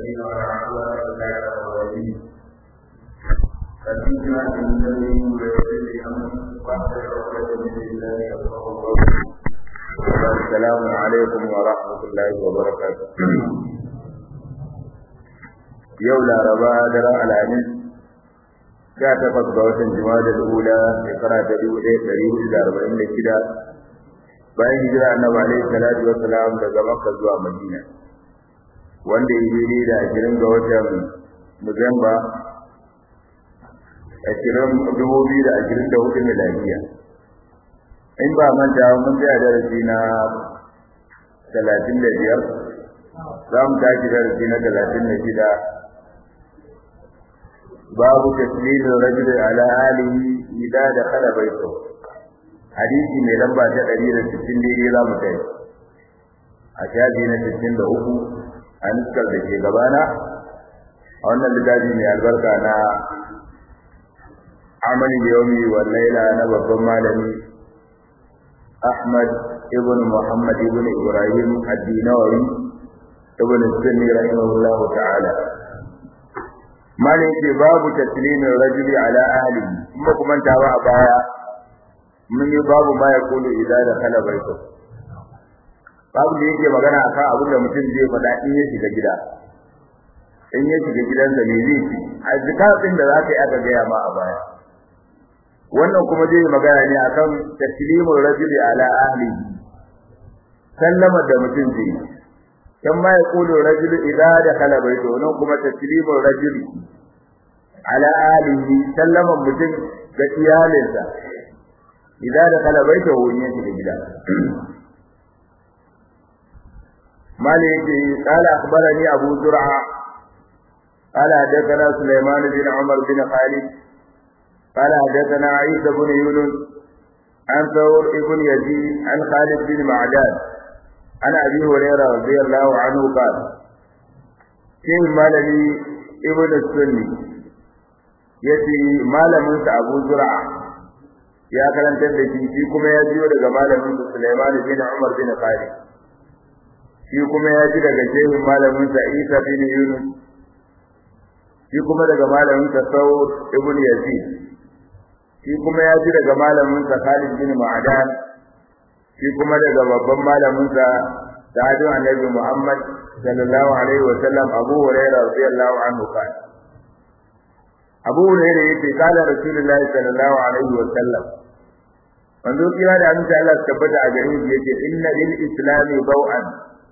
المتقين ولا عدوان الا على الظالمين فاتنا من ذنبهم ويغفر لي امري واحسن عقدة من لساني يفقهوا قولي السلام عليكم ورحمة الله وبركاته yau laraba daren alhamis sha takwas ga watan jima'a da ula shekara ta dubu ɗaya ɗari hudu da arba'in da shida bayan hijira annabi alaihi salatu wa salam daga makka zuwa madina wanda ya yi da ashirin ga watan nuwamba ashirin dubu biyu da ashirin da hudu miladiya in ba manta mun tsaya darasi na talatin da biyar za mu tashi darasi na talatin da shida babu taslim rajul ala alihi idza dakhala baytahu hadisi mai lamba ta 160 daidai za mu kai a shafi na 63 a nuskar da ke gabana a wannan littafi mai albarka na amali yawmi wal laila na babban malami Ahmad ibn Muhammad ibn Ibrahim ad-Dinawi ibn Sunni rahimahullahu ta'ala malin ce babu taslimin rajuli ala ahli kuma kuma ta ba a baya mun yi babu ma ya kulu idza da kala baito babu da yake magana akan abin da mutum zai faɗa in ya shiga gida in ya shiga gidansa me zai ci a zikatin da zaka yi aka gaya ma a baya wannan kuma zai magana ne akan taslimul rajuli ala ahli sallama da mutum zai kan ma ya kulu rajulu idza dakhala bayto nan kuma taslimul rajuli ala alihi sallama mutum ga iyalinsa idza dakhala bayto wani yake da gida maliki qala akhbarani abu zur'a qala hadathana sulaiman bin umar bin khalid qala hadathana isa bin yunus عن ثور ابن يزيد عن خالد بن معدان عن ابي هريره رضي الله عنه قال كين مالني ابن السني yace malamin sa Abu Zur'a ya karantar da shi shi kuma ya jiyo daga malamin sa Sulaiman bin Umar bin Khalid shi kuma ya ji daga shehin malamin sa Isa bin Yunus shi kuma daga malamin sa Sawr ibn Yazid shi kuma ya ji daga malamin sa Khalid bin Ma'dan shi kuma daga babban malamin sa sahabi annabi Muhammad sallallahu alaihi wa sallam Abu Hurairah radiyallahu anhu kan Abu Hurairah yace kala Rasulullahi sallallahu alaihi wa sallam manzo kira da annabi Allah tabbata a gare shi yace inna lil islami baw'an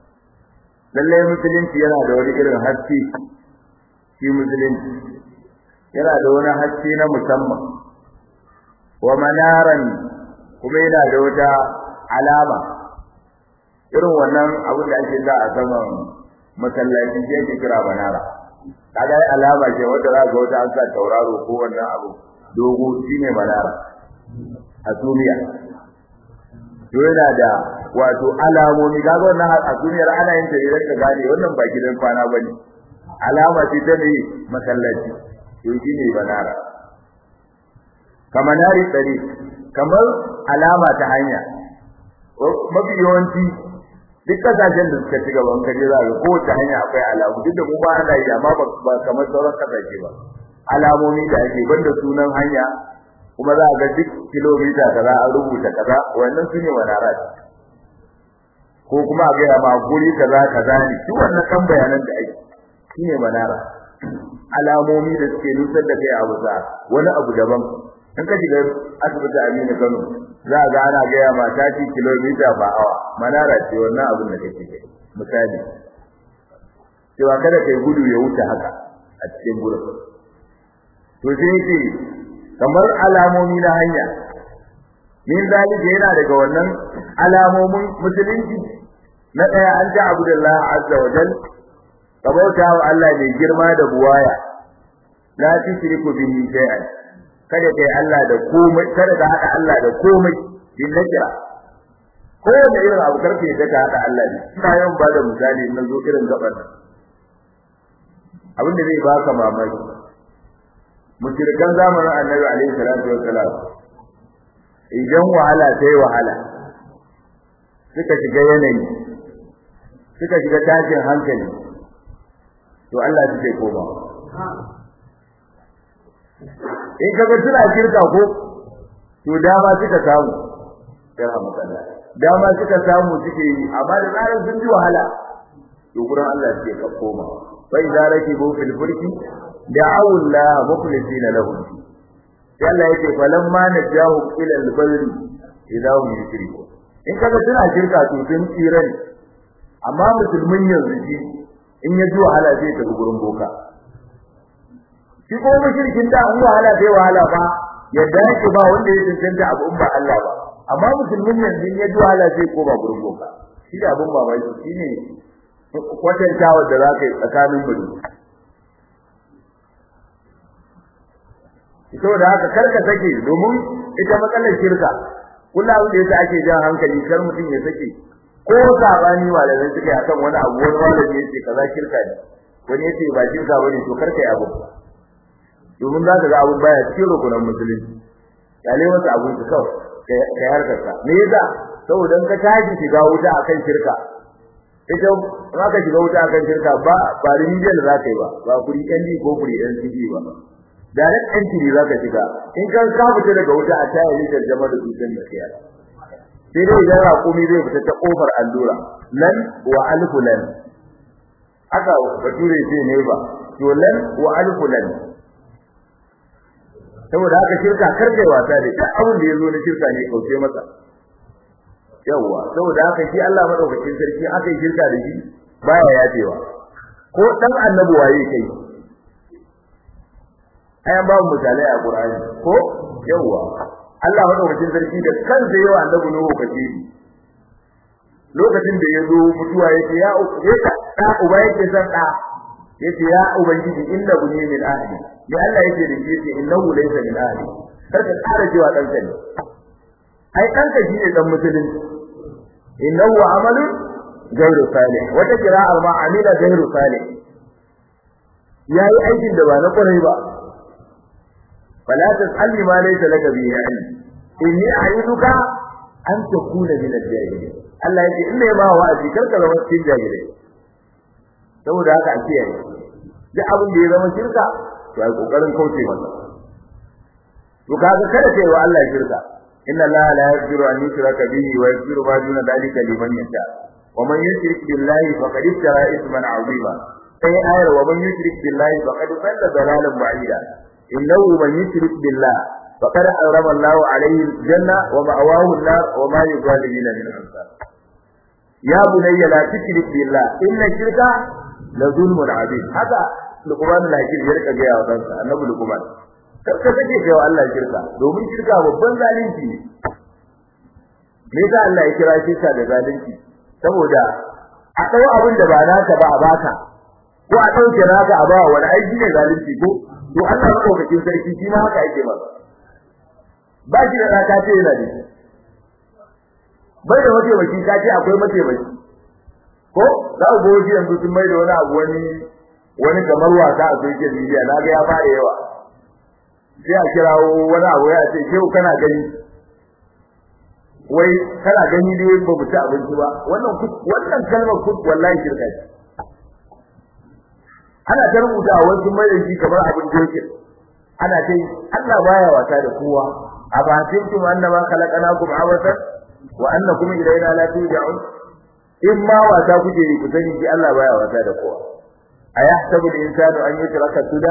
lalle musulunci yana da wani irin haske shi musulunci yana da wani haske na musamman wa manaran kuma yana da wata alama irin wannan abin da ake za a saman masallaci shi yake kira banara kaga ai alama ce wanda za ga wata an sa tauraro ko wannan abu dogo shine banara a duniya to yana da wato alamomi kaga wannan a duniyar ana yin ta idan ka gane wannan ba gidan kwana bane alama ce ta ne masallaci to shine banara kamar nari tsari kamar alama ta hanya mafi yawanci duk kasashen da suka ci gaban kaje za ga kowace hanya akwai alamu duk da mu ba ana yi amma ba kamar sauran kasashe ba alamomi da ake banda sunan hanya kuma za a ga duk kilomita kaza an rubuta kaza wannan su ne manarat ko kuma a gaya ma guri kaza kaza ne duk wannan kan bayanan da ake shi ne manara alamomi da suke nusar da kai abu za wani abu daban in ka shiga asibiti Aminu Kano za ga ana gaya ma ta ci kilomita ba awa manara ce wannan abin da kake kai misali cewa kada kai gudu ya wuce haka a cikin gurin to sai yake kamar alamomi na hanya min zalika yana daga wannan alamomin musulunci na daya an ta abudullah azza wa jal kabauta wa Allah mai girma da buwaya la tushriku bihi shay'an kada kai Allah da komai kada ka hada Allah da komai bin nakira ko da irin abu karfe da ka hada Allah ne ina yawan ba da misali na zo irin gaban abin da zai baka mamaki mushrikan zamanin Annabi alaihi salatu wassalam idan wahala sai wahala suka shiga yanayi suka shiga tashin hankali to Allah zai koma in kaga suna shirka ko to dama suka samu ya hamdala dama suka samu suke yi amma da zarar sun ji wahala to gurin Allah suke ka koma fa idza rakibu fil fulki da'u Allah mukhlisina lahu sai Allah yake falamma najahu ila al-barri idza hum yushrikun in kaga suna shirka to sun tsira ne amma musulmin yanzu shi in ya ji wahala zai tafi gurin boka shi ko mushrikin da an wahala sai wahala ba yadda yake ba wanda ya tantance abu in ba Allah ba amma musulmin yanzu in ya ji wahala sai ko ba gurin boka shi da abun mamaki shine kwatantawa da za ka yi tsakanin mu saboda haka karka sake domin ita matsalar shirka kullum abin da yasa ake jan hankali kar mutum ya sake ko sabani malamai suka yi akan wani abu wani malami yace kaza shirka ne wani yace ba shirka bane to karka yi abu domin za ka ga abun baya cikin rukunan musulunci kale masa abun ka kawai ka harkar ka me yasa saboda in ka tashi shiga wuta akan shirka ita za ka shiga wuta akan shirka ba ba rijiyar za ka yi ba ba kuri ɗan ko kuri ɗan ciki ba direct entry zaka shiga in ka ka fita daga wuta a tayar rijiyar jama da dutsen da kiyar sai dai idan raƙumi zai fita ta kofar allura lan wa alfu lan aka bature ce ne ba to lan wa alfu lan saboda haka shirka karkai wasa da duk abin da yazo na shirka ne kauce masa yawa saboda haka shi Allah madaukakin sarki aka yi shirka da shi baya yafewa ko dan annabi waye kai ayan babu misalai a Qur'ani ko yawa Allah madaukakin sarki da kansa yawa annabi Nuhu kace lokacin da yazo mutuwa yake ya yaka da uba yake san da yace ya ubangiji inna bunni min ahli ya Allah yake da shi yace innahu laysa min ahli karka tsara cewa dan ne ai dan ka shine dan musulunci innahu amalun ghayru salih wata qira'a ma amila ghayru salih yayi aikin da ba na kwarai ba فلا تسألني ما ليس لك به علم إني أعيدك أن تكون من الجاهلين Allah yake in mai ba wa'azi karka zama cikin jahilai saboda haka a kiyaye duk abin da ya zama shirka to ai kokarin kauce masa to kaga kada kai wa Allah shirka inna Allah la yaghfiru an yushraka bihi wa yaghfiru ma duna dhalika liman yasha wa man yushrik billahi faqad iftara ithman 'azima sai ayar wa man yushrik billahi faqad dhalla dhalalan ba'ida إنه من يشرك بالله فقد حرم الله عليه الجنة ومأواه النار وما يظالمين من أنصار يا بني لا تشرك بالله إن الشرك لظلم عظيم هذا لقمان لا يشرك يرك جاء وطنسا النبي لقمان karka sake kai wa Allah shirka domin shirka babban zalunci ne me yasa Allah ya kira shirka da zalunci saboda a dau abin da ba naka ba a baka ko a dauke naka a ba wani aiki ne zalunci ko to Allah madaukakin sarki shi ma haka yake masa ba shi da raka ce yana da shi bai da wace baki ka ce akwai mace baki ko za ku goji yanzu sun mai da wani abu wani wani kamar wasa a social media na ga ya fara yawa sai a kirawo wani abu ya ce shehu kana gani wai kana gani dai ba mu ci abinci ba wannan wannan kalmar kut wallahi shirka ce ana ta rubuta a wasu mai shi kamar abin jokin ana ta Allah baya wasa da kowa a ba tinkum annama khalaqnakum awatan wa annakum ilayna la turja'un in ma wasa kuke yi ku sani shi Allah baya wasa da kowa ayahsabu al-insanu an yutraka suda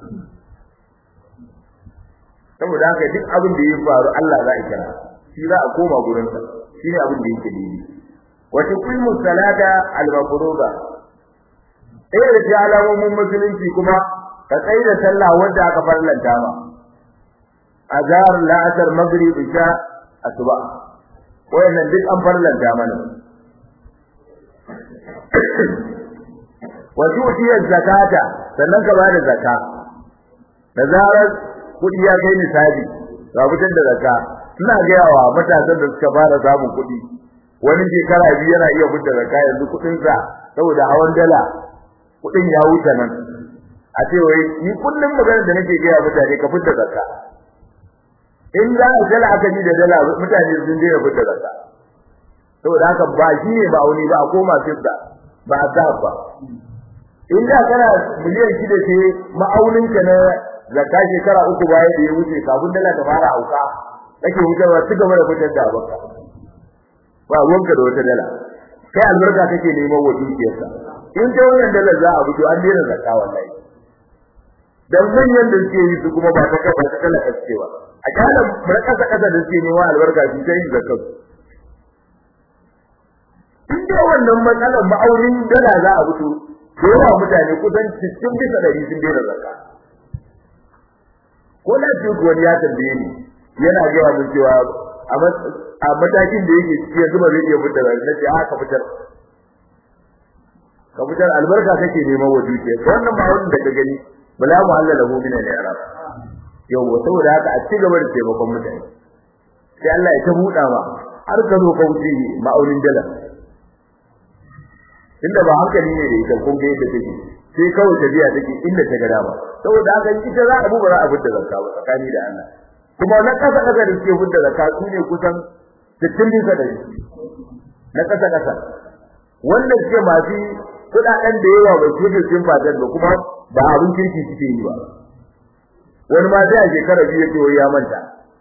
saboda haka duk abin da ya faru Allah za a kira shi za a koma gurin sa shine abin da yake dini wa tuqimu salata al-mafruḍa eh da ji alamomin musulunci kuma ka tsaye da sallah wanda aka farlanta ma azhar la'asar maghrib isha asuba wayannan duk an farlanta mana wa tu'ti zakata sannan ka bada zakka da zarar kudi ya kai nisabi ga fitar da zakka ina ga yawa matasan da suka fara samun kudi wani shekara biyu yana iya fitar zakka yanzu kudin sa saboda hawan dala kudin ya wuce nan a ce wai ni kullum magana da nake gaya mutane ka fitar zakka in za a dala aka ji da dala mutane sun je fitar zakka saboda haka ba shi ne ba wani ba a koma fitta ba a sa ba in da kana miliyan shida ce ma'aunin ka na zakka shekara uku baya da ya wuce kafin dala ta fara auka kake wucewa ci gaba da fitar da abaka ba ruwanka da wata dala kai albarka kake neman wa dukiyarsa in ta wannan dalar za a fito an daina zakka wallahi dan manyan da suke yi su kuma ba ta kafa ta kala kace ba a kana bar kasa kasa da suke neman albarka su ta yin zakka in da wannan matsalar ma'aurin dala za a fito da yawa mutane kusan 60 bisa 100 sun daina zakka ko lafiya wani ya tambaye ni yana gaya mun cewa a matakin da yake ciki yanzu ba zai iya fitar da nace a ka fitar ka fitar albarka kake neman wa dukiya wannan ba wannan da ka gani bala mu Allah lahu min al-i'rab yau saboda haka a ci gaba da taimakon mutane sai Allah ya ta buɗa ma har ka zo ka wuce ma'aunin dala inda ba hankali ne da ita kun ga yadda take sai kawai tafiya take inda ta ga dama saboda haka ita za a bu ba za a fitar zakka ba tsakani da Allah kuma na kasa kasa da suke fitar zakka su ne kusan 60 bisa da na kasa kasa wanda suke masu kudaden da yawa ba su sun fadar da kuma ba abin kirki suke yi ba wani ma sai a shekara biyu yake wai ya manta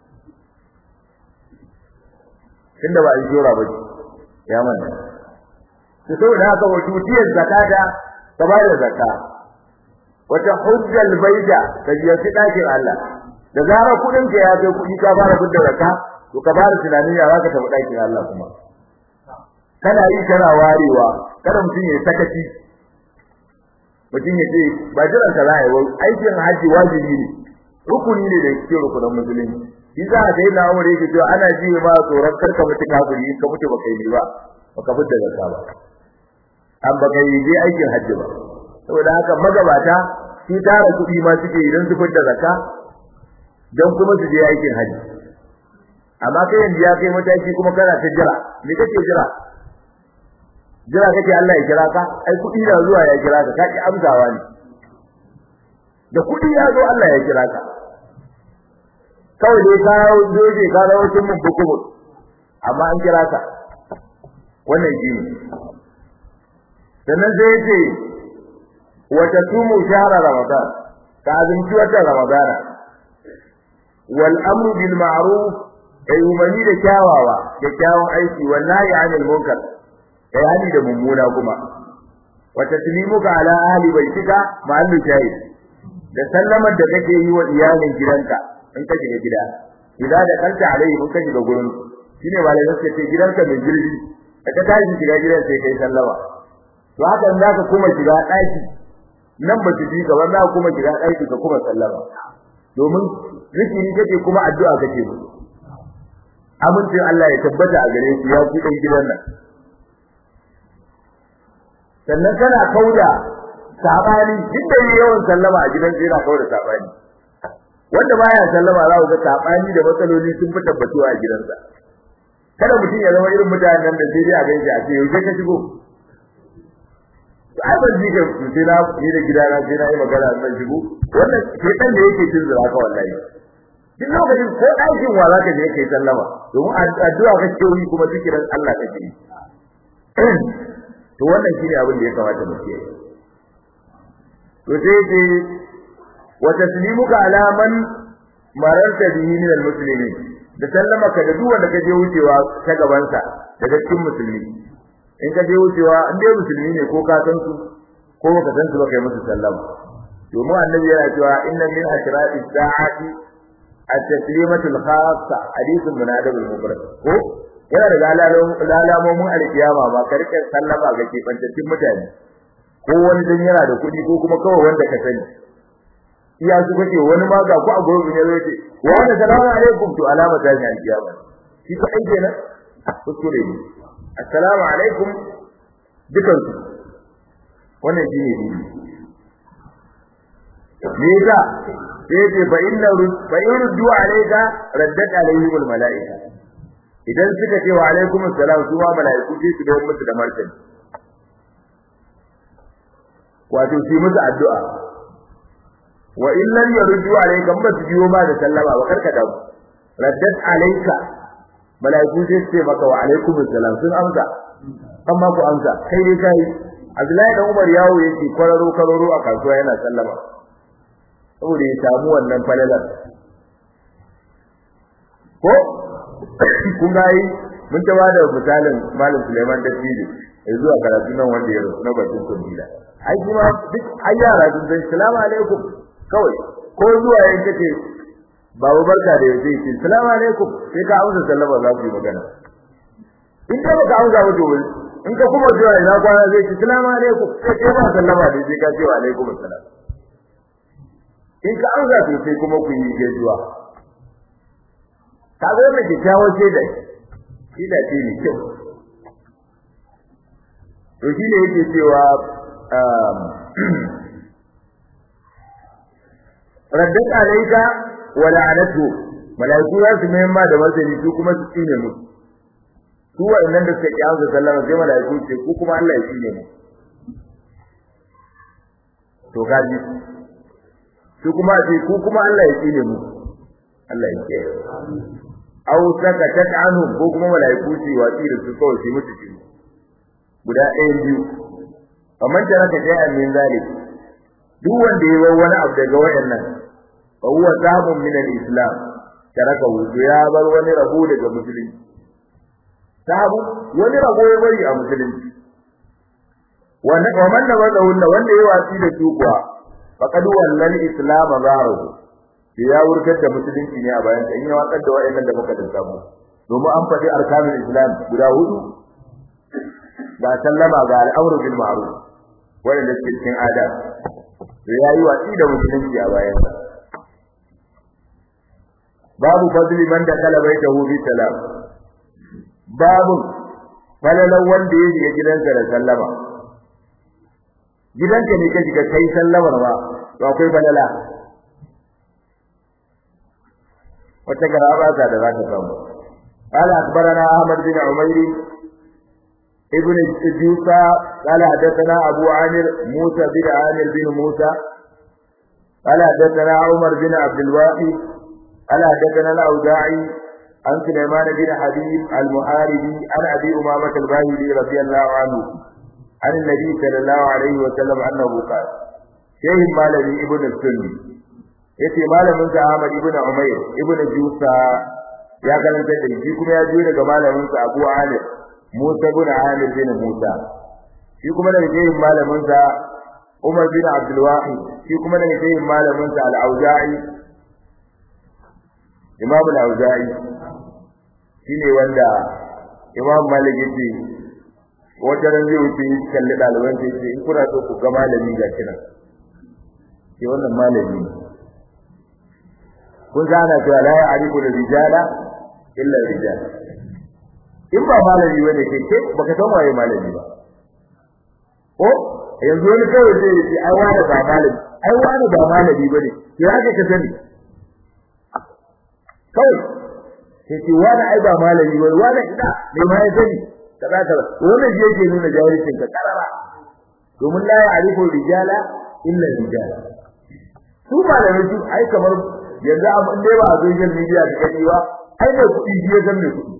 tunda ba a yi jora ba ya manta to saboda haka wato tiyar zakata ka ba da zakka wata hujjal baida ka biya shi dakin Allah da zarar kudin ka ya kai kudi ka fara fitar zakka to ka fara tunanin ya zaka tafi dakin Allah kuma kana yi kana warewa kada mutum ya sakaci mutum ya ce ba jiran ka za a yi aikin haji wajibi ne rukuni ne da cikin rukunan musulunci shi za a sai na umar yake cewa ana ji ma tsoron karka mutu kafiri ka mutu baka yi ba baka fitar zakka ba an baka yi je aikin haji ba saboda haka magabata shi tara kuɗi ma suke idan su fitar zakka don kuma su je aikin haji amma kai yanzu ya kai mataki kuma kana ta jira me kake jira jira kake Allah ya kira ka ai kuɗi da zuwa ya kira ka kaki amsawa ne da kuɗi ya zo Allah ya kira ka kawai dai ka doje ka rawo cin mun bukumu amma an kira ka wannan shi ne sannan sai yace wa tasumu shahra ramadan ka azumci wata ramadana wal amru bil ma'ruf ay umarni da kyawawa da kyawun aiki wallahi anil munkar kai hali da mummuna kuma wa taslimuka ala ahli baitika ma'allu shahid da sallamar da kake yi wa iyalin gidanka in ka shiga gida idza da kanta alai mun ka shiga gurin shine malai suka ce gidanka mai girbi da ka tashi shiga gidan sai kai sallama to haka in zaka kuma shiga daki nan ba su ji ka ba za kuma shiga daki ka kuma sallama domin zikiri kake kuma addu'a kake musu amincin Allah ya tabbata a gare ku ya ku dan gidan nan sannan kana kauda sabani duk da yawan sallama a gidan sai yana kauda sabani wanda baya sallama za ku ga sabani da matsaloli sun fi tabbatuwa a gidansa kada mutum ya zama irin mutanen da sai dai a gaishe a ce yaushe ka shigo ai ban ji ka sai na ni da gidana sai na yi magana zan shigo wannan shedan da yake cin zura ka wallahi duk lokacin ko ɗakin wa zaka je kai sallama domin addu'a kake yi kuma zikirin Allah kake yi to wannan shine abin da ya kamata mu kiyaye to sai ce wa taslimuka ala man mararta bihi min almuslimin da sallama ka da duk wanda ka je wucewa ta gaban sa daga cikin musulmi in ka je wucewa in dai musulmi ne ko ka san su ko baka san su ba kai musu sallama domin annabi yana cewa inna min ashrati sa'ati at-taslimatu al-khassa hadithun min adab al-mufrad ko yana da lalamomin alkiyama ba ka rike sallama ga kebantattun mutane ko wani dan yana da kuɗi ko kuma kawai wanda ka sani iya su kake wani ma ga ku a gurbin ya ce wa ana salamu alaikum to alama ta ne alkiyama shi ka aike na kuskure ne assalamu alaikum dukan su wannan shi ne me yasa sai ce fa inna fa yurdu alayka raddat alayhim al malaika idan suka ce wa alaikum assalam su ma malaiku sai su dawo musu da martani wato su musu addu'a wa in lam yurdu alayka ba su biyo ma da sallama ba karka da raddat alayka malaiku sai su ce maka wa alaikum assalam sun amsa amma ku amsa kai dai kai Abdullahi dan Umar yawo yake kwararo kwararo a kasuwa yana sallama saboda ya samu wannan falalar ko kun ga yi mun ta bada misalin Malam Suleiman Dattijo ya zuwa karatu nan wanda ya rasu na bakin kumbila ai kuma duk ai yara sun san salamu alaikum kawai ko zuwa yayin kace babu barka da yace ce salamu alaikum sai ka amsa sallama za ku yi magana in ka baka amsa ba to in ka kuma zuwa ina kwana zai ce salamu alaikum sai ka ba sallama da sai ka ce wa alaikum assalam in ka amsa to sai kuma ku yi gaisuwa ka ga mai kyakkyawan shaida shi da ce ne kyau to shi ne yake cewa raddat alayka wa la'anatu malaiku ya su mai ma da martani su kuma su tsine mu su wa'annan da suka kiyaye da sallama sai malaiku ce ku kuma Allah ya tsine mu to gaji su kuma ce ku kuma Allah ya tsine mu Allah ya kiyaye aw saka tat'anu ko kuma malaiku ce watsi da su kawai sai mutu ci guda ɗaya biyu kamar da raka sai min zalik duk wanda ya bar wani abu daga wayannan fa huwa zabun min al-islam taraka wudu ya bar wani rabo daga musulunci sabu wani rabo ya bari a musulunci wanda kaman da wanda wanda wanda ya wasi da su kuwa faqad wallal islam zahru ya wurgar da musulunci ne a bayan in ya watsar da wayannan da muka dinka domin an faɗi arkanul islam guda hudu ga sallama ga al'amru bil ma'ruf wanda suke cikin adab to yayi watsi da musulunci a bayan sa babu fadli man da kala baitahu bi salam babu falalan wanda ya shiga gidansa da sallama gidanka ne ka shiga kai sallamar ba to akwai falala wata garaba da za ta samu قال أخبرنا أحمد بن عمير ابن جوسى قال حدثنا أبو عامر موسى بن عامر بن موسى قال حدثنا عمر بن عبد الواحد قال حدثنا الأوزاعي عن سليمان بن حبيب المحاربي عن أبي أمامة الباهلي رضي الله عنه عن النبي صلى الله عليه وسلم أنه قال شيخ مالبي ابن السني yace malamin sa Ahmad ibn Umayr ibn Jusa ya karanta da shi kuma ya jiyo daga malamin sa Abu Amir Musa bin Amir bin Musa shi kuma daga jeyin malamin sa Umar bin Abdul Wahid shi kuma daga jeyin malamin sa Al-Auza'i Imam Al-Auza'i shine wanda Imam Malik yace wata ran zai wuce kalli daliban sai ce in kuna so ku ga malami ga kina ke wannan malami kun gana cewa la ya'rifu al-rijala illa rijal in ba malami bane kai kai baka san waye malami ba ko yanzu wani kawai zai yi ai wani ba malami ai wani ba malami bane ki haka ka sani kawai sai ce wani ai ba malami bane wani ina me ma ya sani kaza kaza wannan shi yake nuna jahilcin ka karara domin la ya'rifu rijala illa rijal su malamai su ai kamar yanzu abin da ba a social media da gani ba ai da kuɗi ya san me kuɗi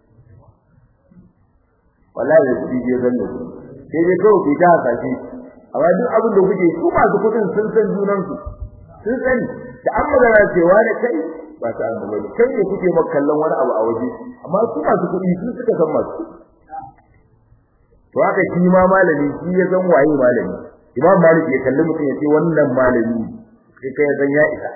wallahi da kuɗi ya san me kuɗi sai dai kawai ku ta hasashe amma duk abin da kuke su masu kuɗin sun san junan su sun sani da an magana cewa da kai ba ta an bane kai ne kuke maka kallon wani abu a waje amma su masu kuɗi sun suka san masu to haka shi ma malami shi ya san waye malami imam malik ya kalli mutum ya ce wannan malami sai kai san ya isa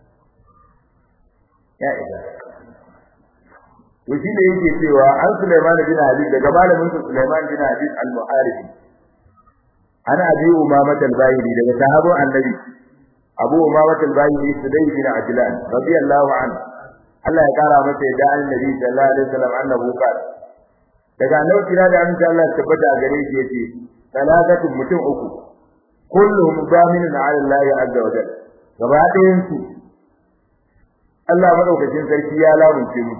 ya isa to shi ne yake cewa an Sulaiman bin Habib daga malamin sa Sulaiman bin Habib al-Muharibi ana abi umama al-Bahili daga sahabban annabi Abu Umama al-Bahili Sudai bin Ajlan radiyallahu anhu Allah ya kara masa da annabi sallallahu alaihi wasallam annahu qala daga annabi kira da annabi Allah tabbata a gare shi yace salatatu mutum uku kulluhum zaminun ala Allah azza wa jalla gaba ɗayan su Allah madaukakin sarki ya lamunce mu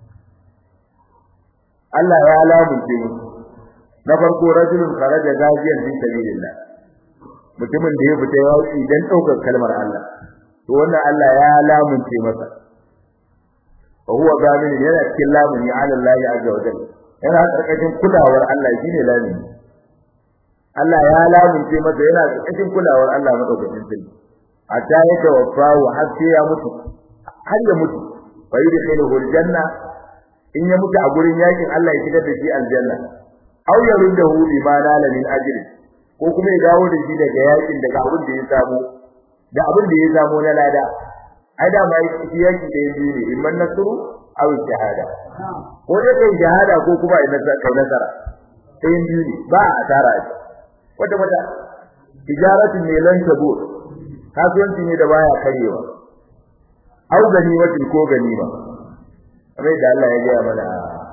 Allah ya lamunce mu na farko rajulun kharaja gaziyan fi sabilillah mutumin da ya fita yaki dan daukar kalmar Allah to wannan Allah ya lamunce masa fa huwa gamin yana cikin lamuni ala Allah azza wa jalla yana karkashin kulawar Allah shine lamuni Allah ya lamunce masa yana cikin kulawar Allah madaukakin sarki hatta ya tawaffahu har sai ya mutu har ya mutu fa yudkhiluhu aljanna in ya mutu a gurin yakin Allah ya shigar da shi aljanna aw yaruddahu bima nala min ajri ko kuma ya dawo da shi daga yakin daga abin da ya samu da abin da ya samu na lada ai da mai shi yaki da yaji ne imman nasru aw shahada ko dai kai shahada ko kuma ai nasara sai biyu ne ba a tara shi wata wata tijaratu ne lan tabur kasuwanci ne da baya karewa au ganimatin ko ganima kamar da Allah ya gaya mana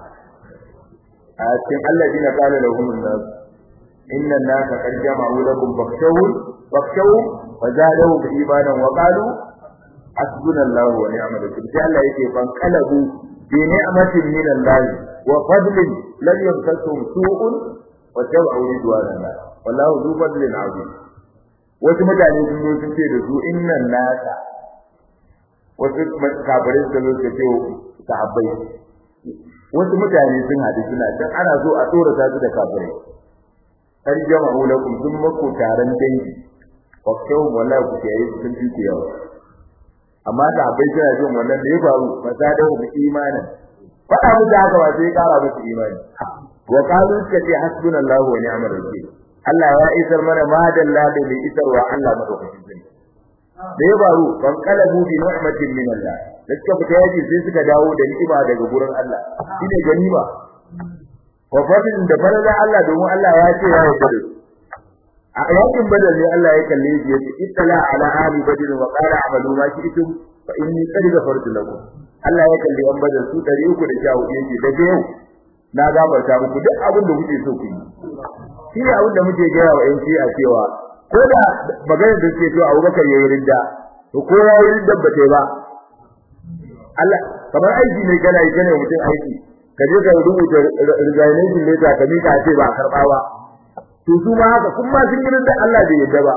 a cikin alladina qala lahum an-nas inna an-nasa qad jama'u lakum fakhshawhum fakhshawhum wa zadahu bi imanan wa qalu hasbunallahu wa ni'mal wakeel sai Allah yake ban kalabu bi ni'matin min Allah wa fadlin lam yamsasuhum su'un wa tabi'u ridwanallah wallahu dhu fadlin 'azim wasu mutane sun zo sun ce da su innan nasa wasu kafirai suka zo suka ce sahabbai wasu mutane sun haɗu suna can ana so a tsora su da kafirai har jama'u lakum sun mako taron dangi wakshawun wallahi ku kiyaye su sun fi yawa amma sahabbai suna jin wannan da ya faru ba za da mu imanin faɗa musu haka ba sai ƙara musu imani wa qalu suka ce hasbunallahu wa ni'mal wakeel Allah ya isar mana madalla da mai isarwa Allah madaukakin sarki da ya faru ban kalabu bi ni'matin min Allah da suka fita yaji sai suka dawo da ni'ima daga gurin Allah shine ganima wa fadin da farada Allah domin Allah ya ce ya yarda da a yakin badal ne Allah ya kalle shi yace ittala ala ali badr wa qala amalu ma shi'tum fa inni qad ghafartu lakum Allah ya kalle an badal su 314 yake daga yau na gafarta muku duk abin da kuke so ku yi shi ne abin da muke gaya wa yanci a cewa ko da maganar da suke cewa Abubakar yayi ridda to ko ya yi ridda ba ta ba Allah kamar aiki ne kana yi kana mutum aiki ka je ka rubuta resignation letter ka mika ce ba karba ba to su ma haka kuma sun yi ridda Allah bai yadda ba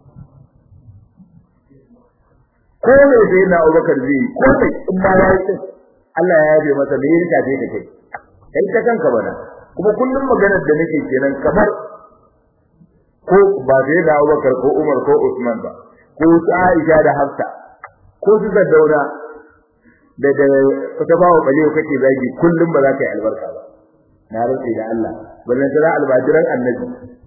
ko ne sai na Abubakar zai ko ne in ma ya yi Allah ya yabe masa me yake tafe ka kai kai ta kanka bana kuma kullum maganar da nake kenan kamar ko ba sai da Abubakar ko Umar ko Usman ba ko su Aisha da Hafsa ko su Daura da da ta bawo bale kake zagi kullum ba za ka yi albarka ba na rantsi da Allah ballan tara albajiran annabi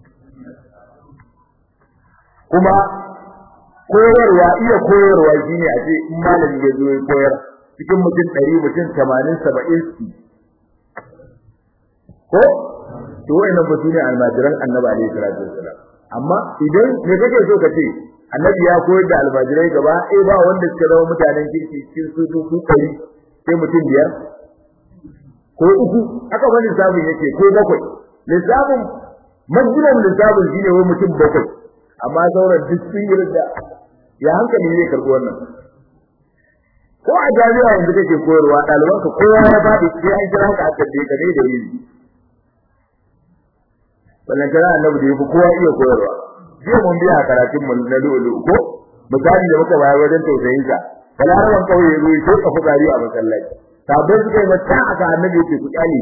kuma koyarwa iya koyarwa shine a ce in malami ya zo ya koyar cikin mutum 100 mutum 80 70 ko to wayannan ba sune almajiran annabi alaihi salatu wasalam amma idan me kake so ka ce annabi ya koyar da almajirai gaba eh ba wanda suka zama mutanen kirki cikin su su su kai sai mutum biyar ko uku haka wani lissafin yake ko bakwai lissafin majmulan lissafin shine wai mutum bakwai amma sauran duk sun yi da ya hankali ne karɓi wannan ko a jami'a yanzu kake koyarwa ɗalibanka kowa ya faɗi sai an kira ka a tabbe ka ne da yi wannan kana annabi da yafi kowa iya koyarwa jiya mun biya karatun mu na lulu ko misali da muka bayar wajen tausayin sa balaraban kauye ruwa ko ka fukari a masallaci sabon suka yi mata aka annabi yake ku kyale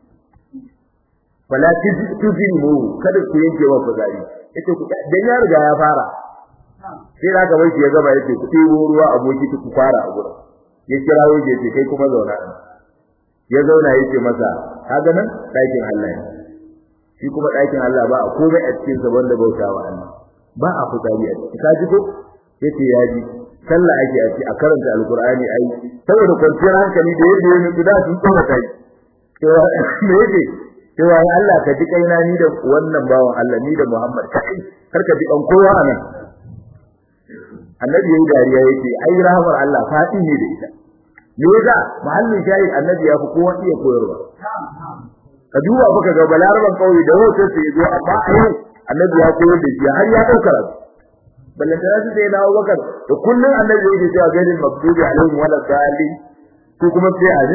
wala tuzimu kada ku yanke wa fukari yace ku dan ya riga ya fara sai da ka bai ya gaba yace ku ɗebo ruwa aboki ku fara a gurin ya kira waje ce kai kuma zauna ya zauna yace masa kaga nan ɗakin Allah ne shi kuma ɗakin Allah ba a komai a cikin sa wanda bautawa Allah ba a fitsari a ciki ka ji ko yace ya ji sallah ake a ci a karanta alqur'ani ai saboda kwanciyar hankali da yadda yake guda sun tsora kai to me yake cewa ya Allah ka ji kaina ni da wannan bawan Allah ni da Muhammad kai kar ka ji an kowa anan annabi yayi dariya yake ai rahmar Allah fadi ne da ita me yasa mahallin shahid annabi ya fi kowa iya koyarwa ka duba baka ga balaraban kauye da hoto sai zo amma a yau annabi ya koyar da shi har ya dauka rasu ballan da su sai dawo bakar da kullun annabi yake cewa gaidin maktubi alaihim wala dali ko kuma sai a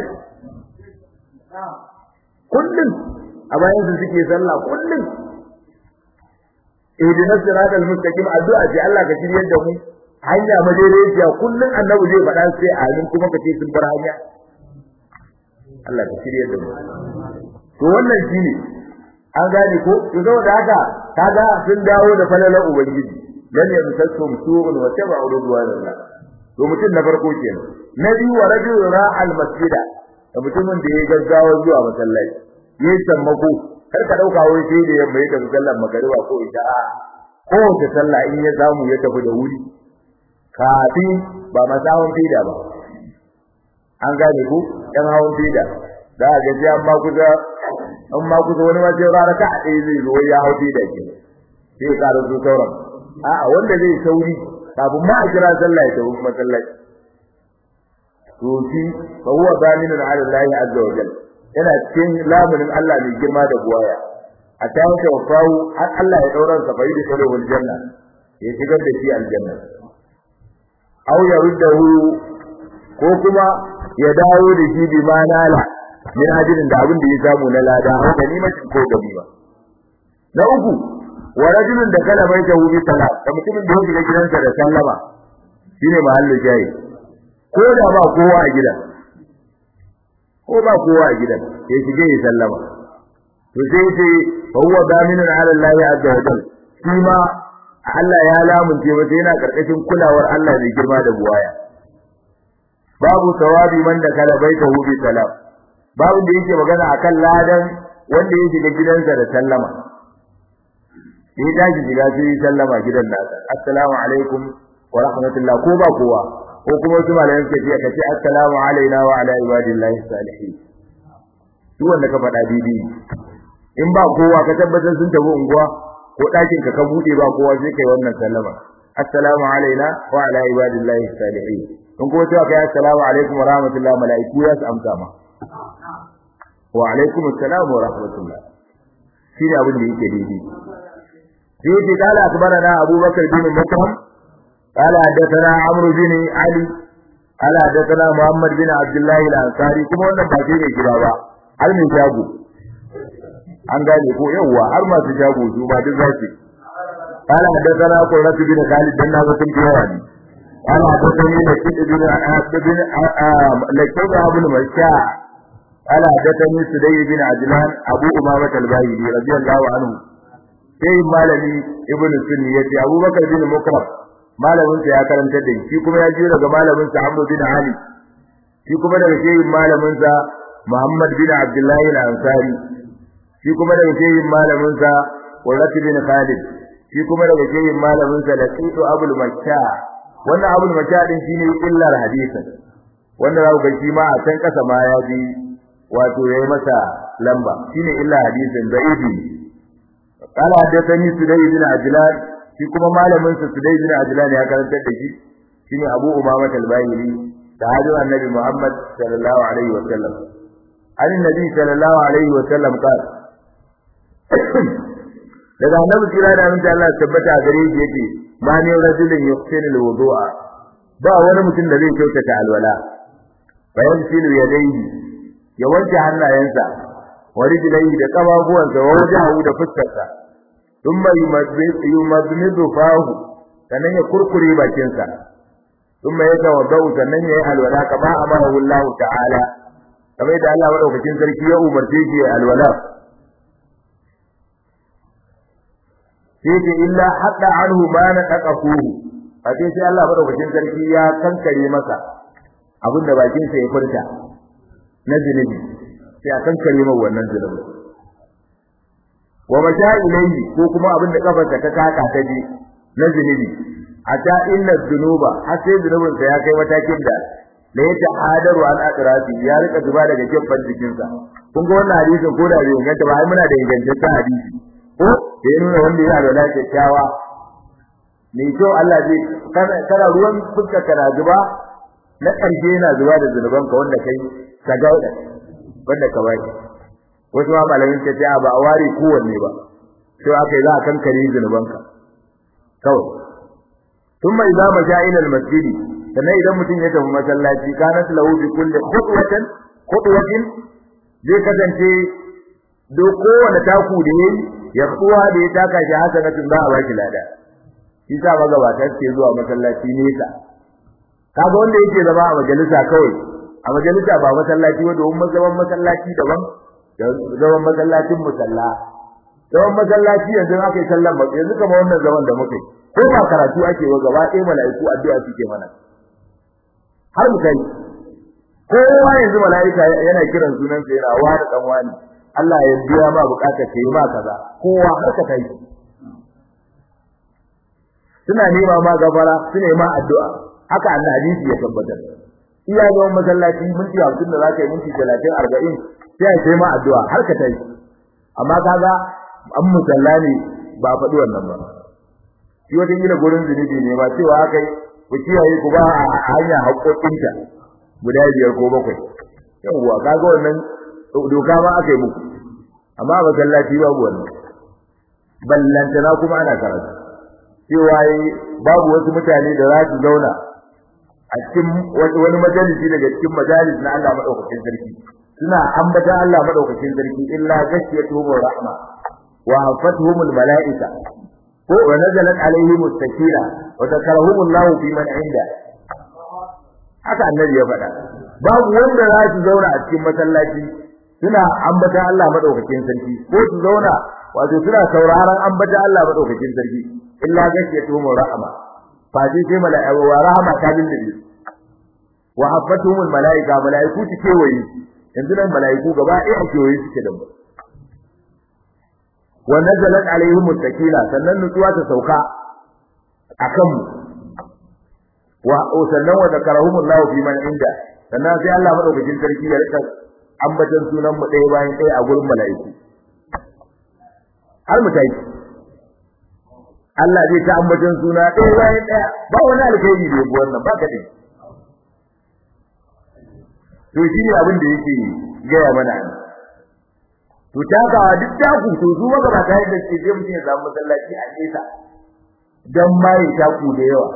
kullun a bayan su suke sallah kullun ihdinas siratal mustaqim addu'a ce Allah ka shiryar da mu hanya madaidaiciya kullun annabi zai faɗa sai amin kuma kace sun bar hanya Allah ka shiryar da mu to wannan shine an gane ko to saboda haka kaga sun dawo da falalar ubangiji dan ya musassum su'un wa tabu ridwanillah to mutum na farko kenan na biyu wa rajul ra'al masjida da mutumin da ya gaggawa zuwa masallaci yayi sammako kar ka dauka wai sai da yamma ya tafi sallar magariba ko isha a ko ta sallah in ya samu ya tafi da wuri kafin ba masawon fida ba an gane ku yan hawan fida da ga ji amma kusa an ma kusa wani ma sai rana ka ɗaya zai zo ya hau fida ke sai ka rubuta sauran a'a wanda zai sauri kafin ma a kira sallah ya tafi masallaci to shi fa huwa zaminun ala Allah azza wa jalla yana cikin lamunin Allah mai girma da buwaya a ta yanke wafawu har Allah ya dauran sa bai da salihul janna ya shigar da shi aljanna aw ya ruddahu ko kuma ya dawo da shi bi manala min ajirin da abin da ya samu na lada ko ganimacin ko ganima na uku wa rajulun da kala bai tawu bi salat da mutumin da ya shiga gidansa da sallama shine mahallin jayi ko da ba kowa a gidan ko ba kowa a gidan ya shige ya sallama to sai ce fa huwa daminun ala Allah azza wa jalla shi ma Allah ya lamunce masa yana karkashin kulawar Allah da girma da buwaya babu tawabi man da kala baita hu bi salam babu da yake magana akan ladan wanda ya shiga gidansa da sallama sai da shi shiga sai sallama gidan nasa assalamu alaikum wa rahmatullah ko ba kowa ko kuma wasu malayan suke ce kace assalamu alaina wa ala ibadillahi salihin duk wanda ka faɗa bibi in ba kowa ka tabbatar sun tafi unguwa ko ɗakin ka ka bude ba kowa sai kai wannan sallama assalamu alaina wa ala ibadillahi salihin in kuma cewa kai assalamu alaikum wa rahmatullahi malaiku ya su amsa ma wa alaikum assalam wa rahmatullah shi ne abin da yake daidai sai yake kala akbarana abubakar bin mukram قال حدثنا عمرو بن علي قال حدثنا محمد بن عبد الله الانصاري kuma wannan ba shi ne kira ba har mai jago an gane ko yawa har masu jago su ba duk zaki قال حدثنا قرة بن خالد بن نافع بن جواني قال حدثني لكيد بن بن لكيد ابن مشاع قال حدثني سدي بن عجلان ابو امامة الباهلي رضي الله عنه sai malami ibn sunni yace abubakar bin mukram malamin sa ya karanta da shi kuma ya jiyo daga malamin sa Amr bin Ali shi kuma daga shehin malamin sa Muhammad bin Abdullah al-Ansari shi kuma daga shehin malamin sa Qurrat bin Khalid shi kuma daga shehin malamin sa Laqitu Abul Makka wannan Abul Makka din shine illar hadisin wanda za ku ga shi ma a can kasa ma ya ji wato yayi masa lamba shine illa hadisin da'ibi قال حدثني سدي بن عجلان shi kuma malamin sa Sudai bin Ajlan ya karantar da shi shine Abu Umama al-Bayri da hadu annabi Muhammad sallallahu alaihi wa sallam annabi sallallahu alaihi wa sallam qala daga annabi kira da annabi Allah tabbata a gare shi yake ma ne rajulin yuqsinu al-wudu'a ba wani mutum da zai kyautata alwala bayan silu yadayhi ya wanke hannayensa wa rijlaihi da kafafuwansa wa wajahu da fuskarsa thumma yumadmidu fahu sannan ya kurkure bakinsa thumma yatawaddau sannan ya yi alwala kama amara Allah ta'ala kamar da Allah madaukakin sarki ya umarce shi ya alwala sai ce illa hadda anhu ma na taqafuhu a sai sai Allah madaukakin sarki ya kankare masa abinda bakinsa ya furta na zinubi sai a kankare mai wannan zinubi wa masha ilayhi ko kuma abin da kafarsa ta taka ta ji na zinubi ata inna dhunuba har sai zunubin sa ya kai matakin da da ya ta'adaru an atrafi ya rika zuba daga gefen jikin sa kun ga wannan hadisin ko da bai inganta ba ai muna da ingantaccen hadisi ko da ya nuna wanda ya alwala kyakkyawa mai kyau Allah zai kana ruwan fuska kana zuba na ƙarshe yana zuba da zunubanka wanda kai ka gauda wanda ka baki wasu ma malamin ta ce ba a ware kowanne ba sai aka yi za a kankare zunubanka kawai thumma idza maja ila al-masjid sannan idan mutum ya tafi masallaci kanat lahu bi kulli khutwatin khutwatin zai kasance do kowane taku da yayi ya kuwa da ya taka shi hasanatun za a baki lada shi sa magabata suke zuwa masallaci nesa kaga wanda yake zama a majalisa kawai a majalisa ba masallaci ba domin zaman masallaci daban da zaman masallacin musalla zaman masallaci yanzu aka yi sallan ba yanzu kamar wannan zaman da muke ko ba karatu ake wa gaba ɗaya mala'iku addu'a suke mana har mu kai kowa yanzu mala'ika yana kiran sunan sa yana wa da dan wani Allah ya biya ma bukatar kai ma kaza kowa har ka kai suna nema ma gafara suna ma addu'a haka annabi ya tabbatar iya zaman masallaci minti 50 da zaka yi minti 30 40 sai sai ma addu'a har ka tai amma kaga an musalla ne ba faɗi wannan ba shi wata gina gurin zunubi ne ba cewa haka ku kiyaye ku ba a hanya haƙoƙinta guda biyar ko bakwai yawwa kaga wannan doka ma aka yi muku amma masallaci babu wannan ballantana kuma ana karatu cewa babu wasu mutane da za su zauna a cikin wani majalisi daga cikin majalis na Allah madaukakin sarki suna ambata Allah madaukakin sarki illa gashiyatuhum rahma wa hafatuhum malaika ko wa nazalat alaihim as-sakina wa takarahum Allah fi man inda haka annabi ya faɗa babu wanda za su zauna a cikin masallaci suna ambata Allah madaukakin sarki ko su zauna wato suna sauraron ambata Allah madaukakin sarki illa gashiyatuhum rahma fa dai sai mala'iku wa rahma ta dindibi wa habbatuhum malaika malaiku su kewaye yanzu nan malaiku gaba ɗaya a kewaye suke da mu wa nazalat alaihim sakina sannan nutsuwa ta sauka akan mu wa sannan wa zakarahum Allah fi man inda sannan sai Allah madaukakin sarki ya rika ambatan sunan mu ɗaya bayan ɗaya a gurin malaiku har mu tayi Allah zai ta ambatan suna ɗaya bayan ɗaya ba wani alkhairi da yabo wannan ba ka dai to shi ne abin da yake gaya mana to takawa duk taku to su maka ba tare da ke je mutum ya samu masallaci a nesa dan ma ya taku da yawa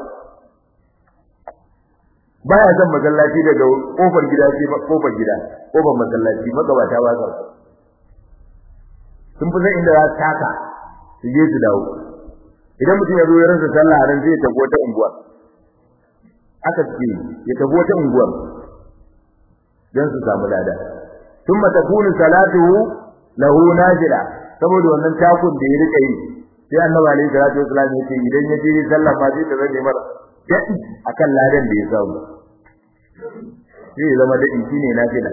baya son masallaci daga kofar gida sai kofar gida kofar masallaci magabata ba sa sun fi san inda za su taka su je su dawo idan mutum ya zo ya rasa sallah ran zai tafi wata unguwa aka ce ya tafi wata unguwa dan su samu lada thumma takunu salatuhu lahu najila saboda wannan takun da ya rika yi sai annabi alaihi salatu wasallam ya ce idan ya je sallah ma zai tafi mar dadi akan ladan da ya samu sai zama dadi shine nafila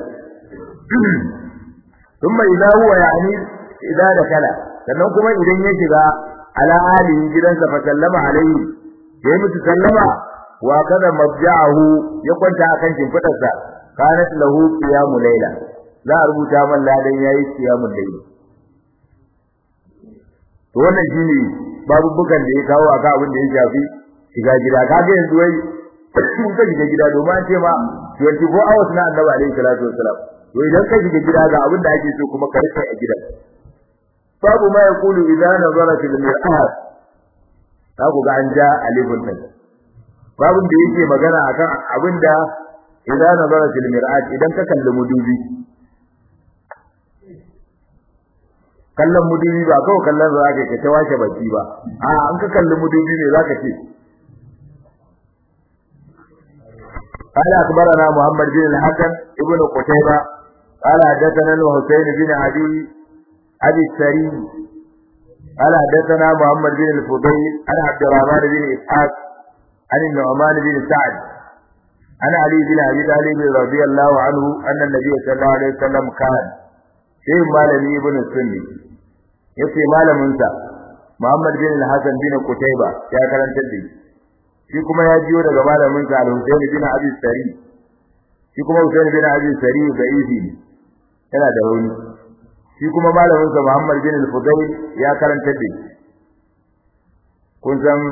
thumma idza huwa yani idza dakala sannan kuma idan ya shiga ala alihi gidansa fa sallama alaihi sai mutu sallama wa kada mabja'ahu ya kwanta akan shimfidarsa kanat lahu qiyamul layla za a rubuta man ladan yayi qiyamul layla to wannan shine babu bukan da ya kawo aka abin da ya shafi shiga gida kaga yanzu wai mun ka shiga gida domin an ce ma 24 hours na annabi alaihi salatu wassalam to idan ka shiga gida ga abin da ake so kuma ka rike a gidan babu ma yaqulu idza nazara fil mir'at ka ku ga an ja alifun nan babun da yake magana akan abin da idza nazara fil mir'at idan ka kalli mudubi kallon mudubi ba kawai kallon za ka ka ta washe baki ba a an ka kalli mudubi ne za ka ce قال أخبرنا محمد بن الحسن ابن قتيبة قال حدثنا الحسين بن علي أبي السري قال حدثنا محمد بن الفضيل عن عبد الرحمن بن إسحاق عن النعمان بن سعد عن علي بن ابي طالب رضي الله عنه ان النبي صلى الله عليه وسلم كان شيء مالمي ابن السني yace malamin sa Muhammad bin al-Hasan bin Qutayba ya karanta da shi kuma ya jiyo daga malamin sa Al-Husayn bin Abi Sari shi kuma Husayn bin Abi Sari da izi yana da rauni shi kuma malamin sa Muhammad bin al-Fudayl ya karanta da kun san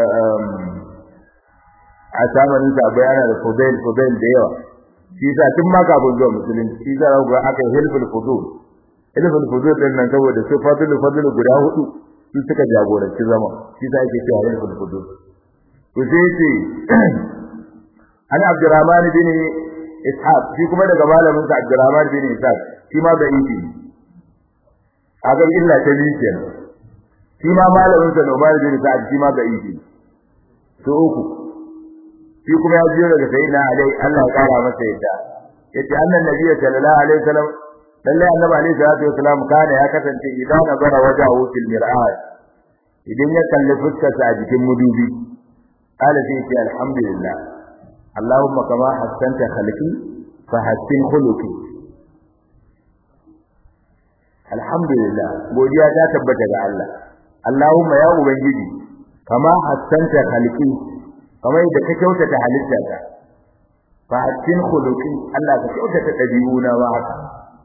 a zamanin sa bayana da fudail fudail da yawa shi sa tun ma kafin zuwa musulunci shi sa ga aka hilful fudul hilful fudul din nan saboda su fadul fadul guda hudu su suka jagoranci zama shi sa yake cewa hilful fudul to sai ce an abdurrahman bin ishaq shi kuma daga malamin sa abdurrahman bin ishaq shi ma da ifi a ga illa ta biyu kenan shi ma malamin sa Umar bin Sa'ad shi ma da ifi to uku shi kuma ya jiyo daga sayyidina Ali Allah ya kara masa yadda yace annan nabiyyi sallallahu alaihi wasallam lalle annabi alaihi salatu wasalam kana ya kasance idan nazara wajahu fil mir'at idan ya kalli fuskarsa a jikin mudubi qala sai ce alhamdulillah allahumma kama hassanta khalqi fa hassin khuluqi alhamdulillah godiya ta tabbata ga Allah allahumma ya ubangiji kama hassanta khalqi kamar yadda ka kyautata halittata fa hassin khuluqi Allah ka kyautata dabi'una ba haka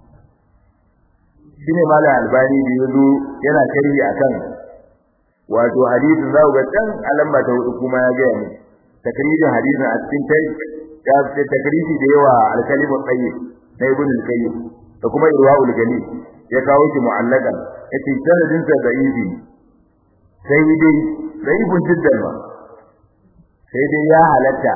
shine malam albani da yazo yana sharhi akan wato hadisin za ku ga can alamba ta hudu kuma ya ga mu takririn hadisin a cikin kai ya ce takriri da yawa al-kalimu tayyib na ibn al-qayyim da kuma irwaul gani ya kawo shi mu'allakan yace sanadin sa da'ibi sai dai da'ibun jiddan ma sai dai ya halatta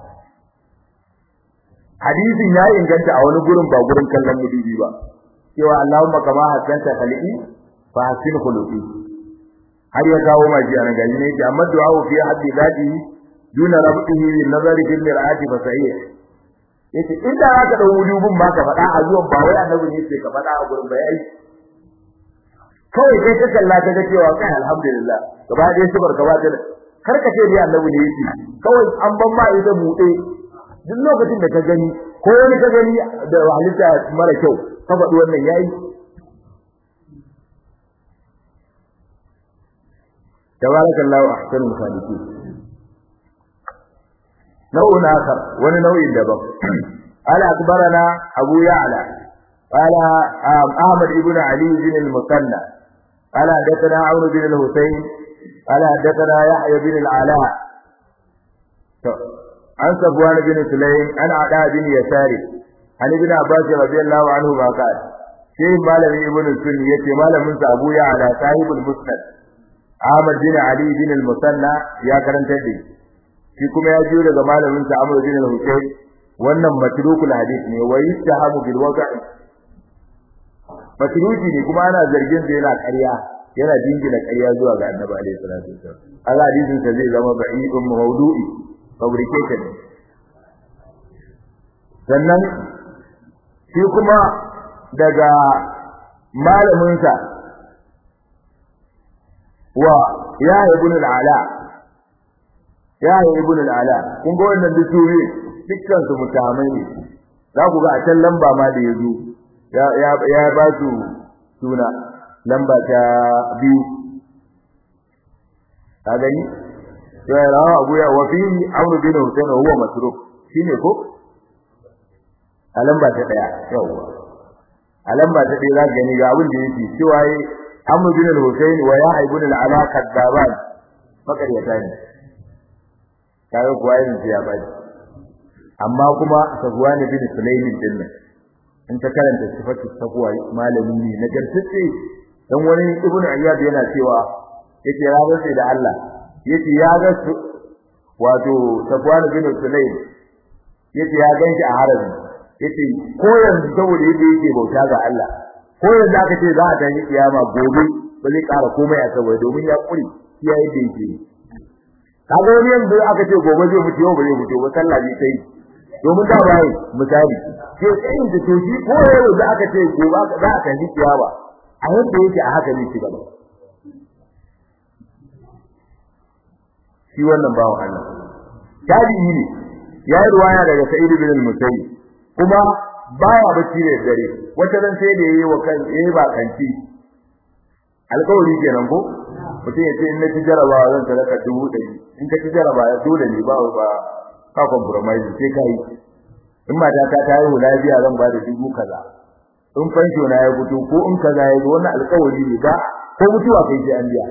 hadisin ya inganta a wani gurin ba gurin kallon mudubi ba cewa Allahumma kama hasanta khaliqi fa hasin khuluqi har ya kawo maji a gani ne ki amma du'a fi haddi zati duna rabbihi bin nazari fil mir'ati fa sahih yace inda zaka dau wujubin ma ka faɗa a zuwan ba wai annabi ne ce ka faɗa a gurin bai kawai kai ka kalla ka ga cewa kai alhamdulillah gaba dai subar gaba da kar ka ce dai annabi ne yake kawai an ban ma ita buɗe duk lokacin da ka gani ko wani ka gani da halitta mara kyau ka faɗi wannan yayi tabarakallahu ahsanul khaliqin nau'un akhar wani nau'in daban ala akbarana abu ya'la qala ahmad ibn ali bin al-musanna qala hadathana amr bin al-husayn qala hadathana yahya bin al-ala an safwan bin sulaym an ada bin yasari an ibn abbas radiyallahu anhu ma qala sai malami ibn sunni yace malamin sa abu ya'la sahibul musnad Ahmad bin Ali bin al-Musanna ya karanta da shi kuma ya jiyo daga malamin sa Amr bin al-Husayn wannan matrukul hadith ne wa yastahamu bil waqi matruki ne kuma ana zargin da yana ƙarya yana dingina ƙarya zuwa ga Annabi alaihi salatu wasallam Allah hadisin sa zai zama ba'idun mawdu'i fabricated sannan shi kuma daga malamin sa wa ya ibn al-ala ya ibn al-ala kun ga wannan dukuri dukkan su mutamai ne za ku ga a can lamba ma da yazo ya ya ya ba su suna lamba ta biyu ka gani to ya rawa abu ya wa fi amru bin husayn huwa masruf shine ko a lamba ta daya yawa a lamba ta daya za ka gani ga abin da yake cewa Amr bin al-Husayn wa Yahya ibn al-Ala kadaban makariyata ne kaga kuwa yin ya baji amma kuma Safwan bin Sulaym din nan in ta karanta sifatu taqwa malami ne na gartace dan wani ibn Ayyad yana cewa yake ya ga sai da Allah yace ya ga wato Safwan bin Sulaym yace ya ganshi a harabi yace ko yanzu saboda yadda yake bauta ga Allah ko yanzu aka ce za a tafi kiyama gobe ba zai ƙara komai a saboda domin ya kuri ya yi da yake kaga wani yanzu aka ce gobe zai mutu yau ba zai mutu ba sallah ne sai domin da bai misali ke tsayin da to shi ko yanzu aka ce gobe za a tafi kiyama a yadda yake a haka ne shi gaba shi wannan bawan Allah tabi'i ne ya yi ruwaya daga Sa'id bin al-Musayyib kuma baya bacci da dare wata ran sai da yayi wa kan yayi ba kanci alƙawari kenan ko mutum ya ce in na ci jarabawa zan sadaka dubu ɗari in ka ci jarabawa dole ne ba ba ka compromise sai kai in mata ta ta yi lafiya zan ba da dubu kaza in fansho na ya fito ko in kaza ya zo wannan alƙawari ne ba ko mutuwa kai sai an biya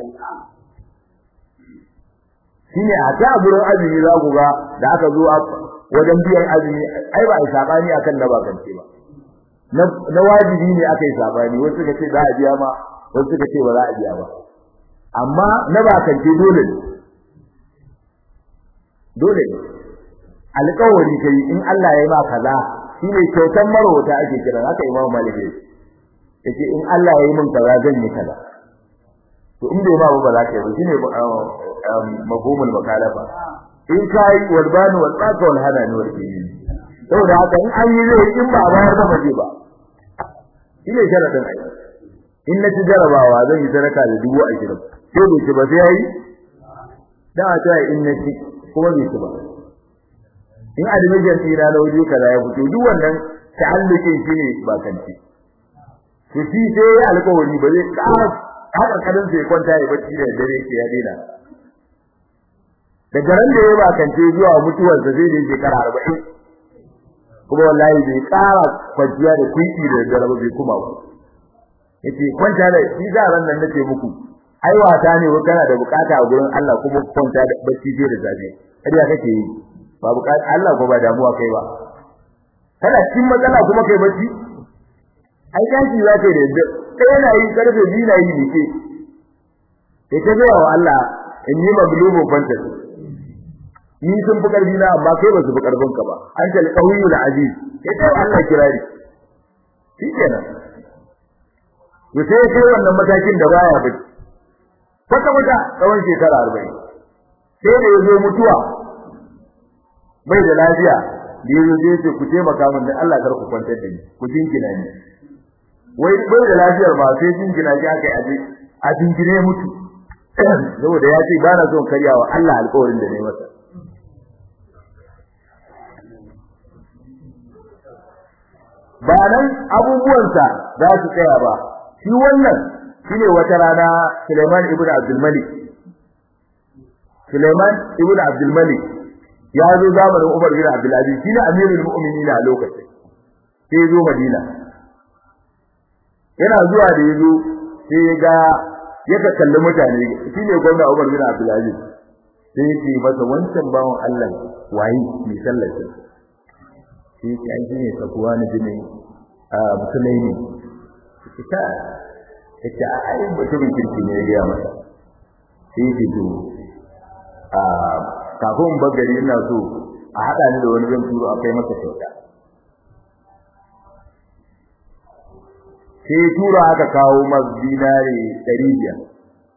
shine a ta gurin azumi za ku ga da aka zo wajen biyan azumi ai ba a sabani akan na bakance ba na wajibi ne aka yi sabani wasu suka ce za a biya ma wasu suka ce ba za a biya ba amma na bakance dole ne dole ne alƙawari kai in Allah ya yi ma kaza shine kyautan marwata ake kira haka Imam Malik yace in Allah ya yi min kaza zan yi kaza to in bai ma ba za ka yi ba shine mafhumul makalafa in kai walbani wal tsaka wal hadani wal kiyyi saboda haka in an yi zai in ba bayar da maje ba shine sharadin ai in na ci jarabawa zan yi sadaka da dubu ashirin sai bai ci ba sai yayi da a ta in na ci kuma bai ci ba in admission ɗina na waje kaza ya fito duk wannan ta'allukin shi ne ba kanci to shi sai ya alƙawari ba zai ƙara haka kadan sai kwanta ya bacci da dare ke ya daina daga ran da ya ba kance zuwa mutuwarsa zai da shekara arba'in kuma wallahi bai ƙara kwanciya da kuɗi da dare ba bai kuma ba yace kwanta da shi za ran nan nace muku ai wata ne kana da bukata a gurin Allah kuma kwanta da bacci da safe kariya kake yi ba bukata Allah ko ba damuwa kai ba kana cikin matsala kuma kai bacci ai tashi za ka da yadda kai yana yi karfe biyu na yi nike kai ta gaya wa Allah in yi maglubun fanta ni sun fi karfi na amma kai ba su fi karfin ka ba an ta alqawiyul aziz kai ta Allah kirari shikenan to sai kai wannan matakin da baya bacci kwata kwata tsawon shekara arba'in sai da ya zo mutuwa bai da lafiya da yazo sai ce ku taimaka min dan Allah kar ku kwantar da ni ku jinkina ni wai bai da lafiyar ba sai jinkina shi aka aje a jinkine mutu saboda ya ce ba na son karyawa Allah alƙawarin da nayi masa ba nan abubuwansa za su tsaya ba shi wannan shine wata rana Sulaiman ibn Abdul Malik Sulaiman ibn Abdul Malik ya zo zamanin Umar bin Abdul Aziz shine amirul mu'minin a lokacin sai zo Madina yana zuwa da yazo sai ya ga ya ka kalli mutane shine gwamna Umar bin Abdul Aziz sai ya ce masa wancan bawon Allah waye mai sallace sai ya ce ai ne sakuwa ne bin a musulmai ne ita ita ai mutumin kirki ne ya ga masa sai ya ce to a kafin bagari ina so a hada ni da wani zan turo a kai masa kyauta sai tura aka kawo masa dinare 500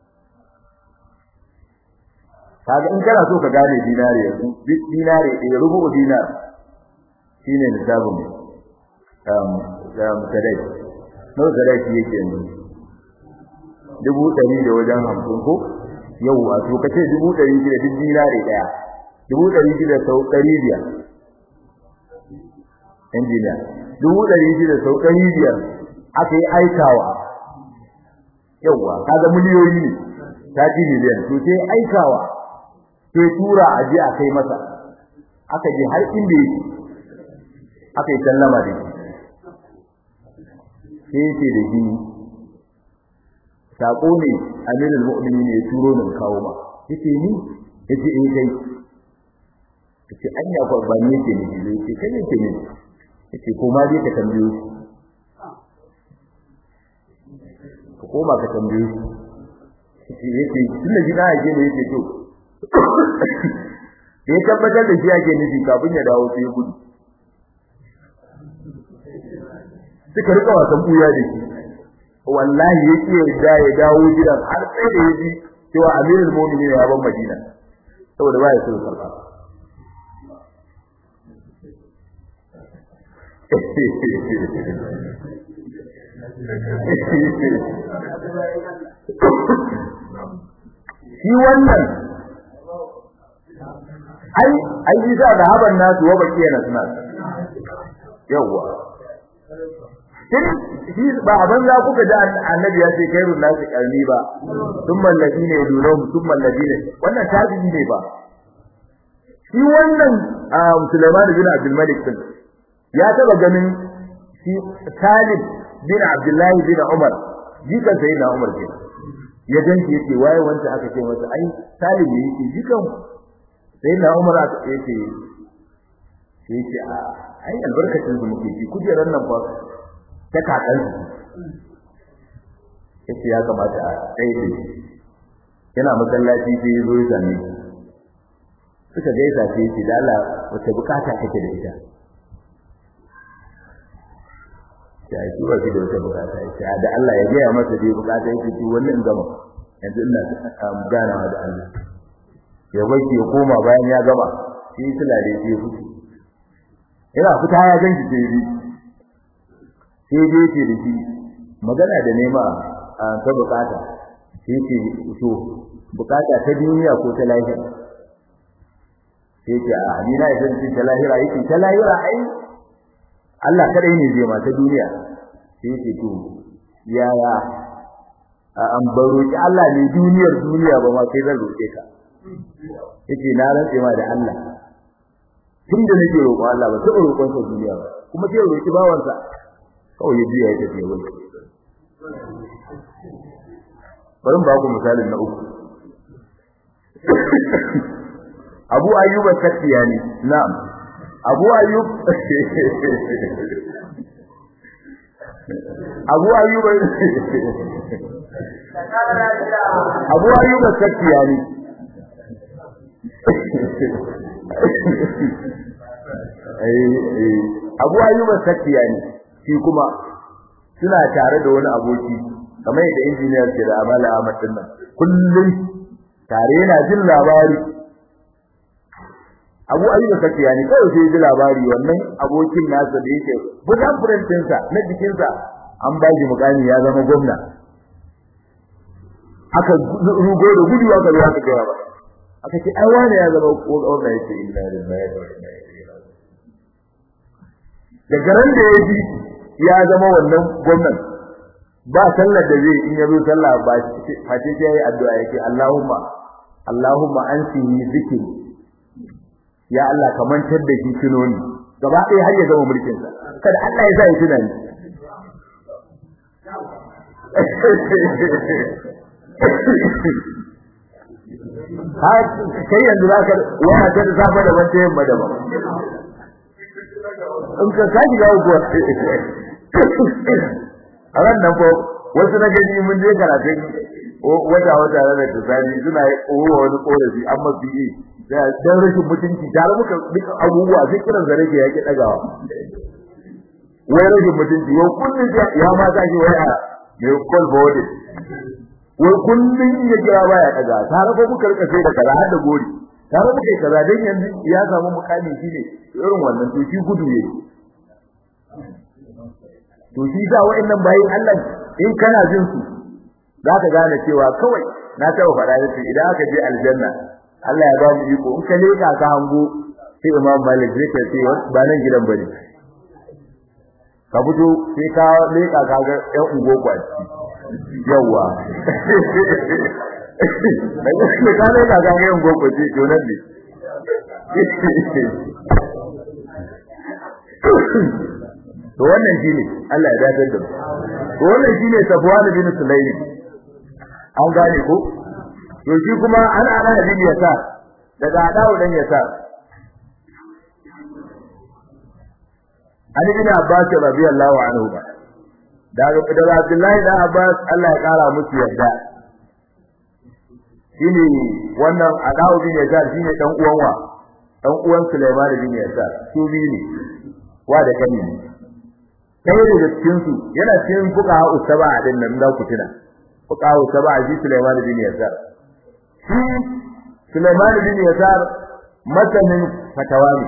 kaga in kana so ka gane dinare yanzu dinare ɗaya rubu dinar shine nisabun um da mutadai no da shi yake yanzu dubu ɗari da wajen hamsin ko yau a to kace dubu ɗari shida duk dinare ɗaya dubu ɗari shida sau ɗari biyar injiniya dubu ɗari shida sau ɗari biyar aka yi aikawa yauwa kaga miliyoyi ne ta ji miliyan to sai aikawa sai tura a je a kai masa aka je har inda yake aka yi sallama da shi sai yake da shi sako ne amirul mu'minin ya turo ni kawo ma yace ni yace eh kai yace anya ko ba ni yake ni yace kai yake ni yace ko ma dai ka tambayo ka koma ka tambayo yace yace tunda gida yake ne yace to da ya tabbatar da shi ake nufi kafin ya dawo sai gudu suka rika wasan buya da shi wallahi yake da ya dawo gidan har sai da yaji cewa amirul mu'minin ya ban madina saboda ba ya so sarfa shi wannan ai ai isa da haban nasu wa bakiya na suna yawa shi ba abin za kuka ji annabi ya ce kairun nasu karni ba thumma alladina yadunhum thumma alladina wannan tabi'i ne ba shi wannan Sulaiman bin Abdul Malik din ya taba ganin shi Salim bin Abdullah bin Umar jikan sayyidina Umar ke ya ganci yace waye wanda aka ce masa ai Salim ne yake jikan sayyidina Umar aka yace sai yace a ai albarkacin su muke ji kujerar nan fa ta kakan yace ya kamata a tsaye da shi yana masallaci sai ya zo ya same shi suka gaisa sai yace da Allah wace bukata kake da ita ya yi ba shi da wata bukata yace da Allah ya gaya masa dai bukata yake ci wannan gama yanzu ina ganawa da Allah ya bace ya koma bayan ya gama sai sulare sai ya fito yana fita ya ganki sai dai sai dai ce da shi magana da nema ta bukata sai ce to bukata ta duniya ko ta lahira sai ce a ni na idan ce ta lahira yake ta lahira ai Allah kadai ne zai ma ta duniya sai ce to yaya an baro ki Allah ne duniyar duniya ba ma sai zan roke ka yake na rantse ma da Allah tunda nake roƙon Allah ba taɓa roƙon sa duniya ba kuma sai roki bawansa kawai ya biya ya tafi ya wuce bari mu ba ku misalin na uku Abu Ayyub al-Sakhtiyani na'am Abu Ayyub Abu Ayyub Abu Ayyub al-Sakhtiyani Abu Ayyub al-Sakhtiyani shi kuma suna tare da wani aboki kamar yadda injiniyar ke da amala Ahmad din nan kullum tare yana jin labari Abu Ayyub Sakiyani kawai sai ji labari wannan abokin nasa da yake budan furantinsa na jikinsa an ba shi mukami ya zama gwamna aka rugo da gudu aka zo aka gaya ba aka ce ai wani ya zama gwamna yake inna lillahi wa inna ilaihi raji'un da garan da ya ji ya zama wannan gwamnan ba sallar da zai in yazo sallah ba face sai yayi addu'a yake Allahumma Allahumma ansihi zikri ya Allah ka mantar da shi tunoni gaba ɗaya har ya zama mulkin sa kada Allah ya sa ya tunani ha kai yanzu zaka wani ta da safa da wata yamma da ba in ka kaji ga uku a ran nan ko wasu na gani mun je karatun wata wata da tsani suna yi wani korafi amma su yi dan rashin mutunci tare muka duka abubuwa sai kiran zare ke yake dagawa wai rashin mutunci yau kullun ya ma ta shi wai a mai call forward wai kullun ya kira baya daga tare ko muka rika sai da kaza har da gori tare muka yi kaza dan yanzu ya samu mukami shine irin wannan to shi gudu ne to shi da wa'annan bayin Allah in kana jin su zaka gane cewa kawai na taɓa faɗa yace idan aka je aljanna Allah ya ba mu iko in ka leka ka hango sai Imam Malik zai ce sai ba nan gidan bane ka fito sai ka leka ka ga ƴan ungo kwaci yawa daga ka leka ka ga ƴan ungo kwaci to nan ne to wannan shine Allah ya dace da to wannan shine Safwan bin Sulaym an gane ko to shi kuma an ana bin yasa daga adawu dan yasa Ali bin Abbas radiyallahu anhu ba daga daga Abdullahi da Abbas Allah ya kara musu yarda shine wannan adawu bin yasa shine dan uwan wa dan uwan Sulaiman bin yasa su biyu ne wa da kani kai daga cikin su yana cikin fuqaha usaba din nan da ku tuna fuqaha usaba ji Sulaiman bin Yasar shi Sulaiman bin Yasar masanin fatawa ne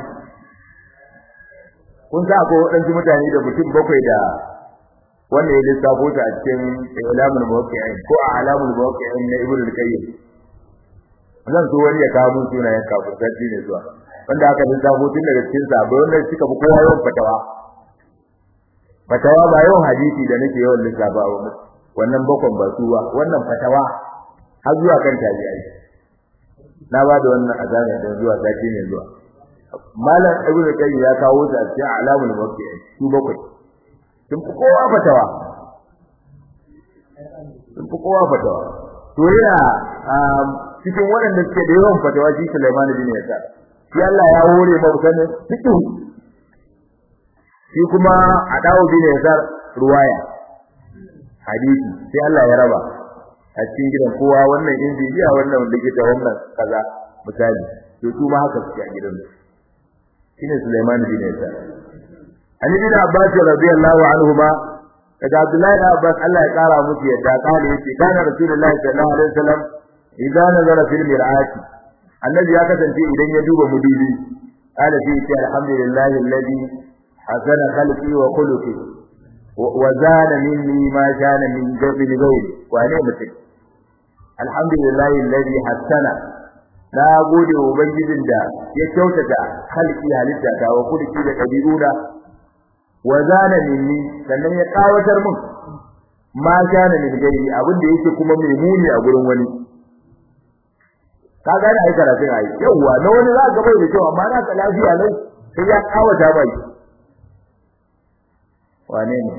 kun sa ko wadansu mutane da mutum bakwai da wanda ya lissafo ta a cikin ilamul muwaqqi'in ko alamul muwaqqi'in na Ibn al-Qayyim zan so wani ya kawo mun sunayen kafin ne zuwa wanda aka lissafo tun daga cikin sahabbai wanda suka fi kowa yawan fatawa fatawa ba yawan hadisi da nake yawan lissafa ba wannan bakon ba su ba wannan fatawa har zuwa kan tabi'ai na ba da wannan azana da zuwa sati ne zuwa malam ibnu qayyim ya kawo ta a cikin alamul muwaqqi'in su bakwai sun fi kowa fatawa sun fi kowa fatawa to yana cikin waɗanda suke da yawan fatawa shi Sulaiman bin Yasar shi Allah ya hore ba sanin fiqh shi kuma a dawo bin Yasar ruwaya hadisi sai Allah ya raba a cikin gidan kowa wannan injiniya wannan likita wannan kaza misali to su ma haka suke a gidan shine Sulaiman bin Yasar Ali bin Abbas radiyallahu anhu ma daga Abdullahi da Abbas Allah ya kara musu yadda kana yace kana Rasulullahi sallallahu alaihi wasallam idan nazara fil mir'ati annabi ya kasance idan ya duba mudubi kana fi ce alhamdulillahi alladhi hasana khalqi wa khuluqi wa zana minni ma kana min gabil ghairi wane mutum alhamdulillahi alladhi hassana na gode wa ubangijin da ya kyautata halki halitta ta wa kulki da kabiluna wa zana minni sannan ya kawatar mun ma kana min gairi abin da yake kuma mai muni a gurin wani ka gane ai karatun ai yawa na wani za ka bai da kyau amma na ka lafiya nan sai ya kawata bai wane ne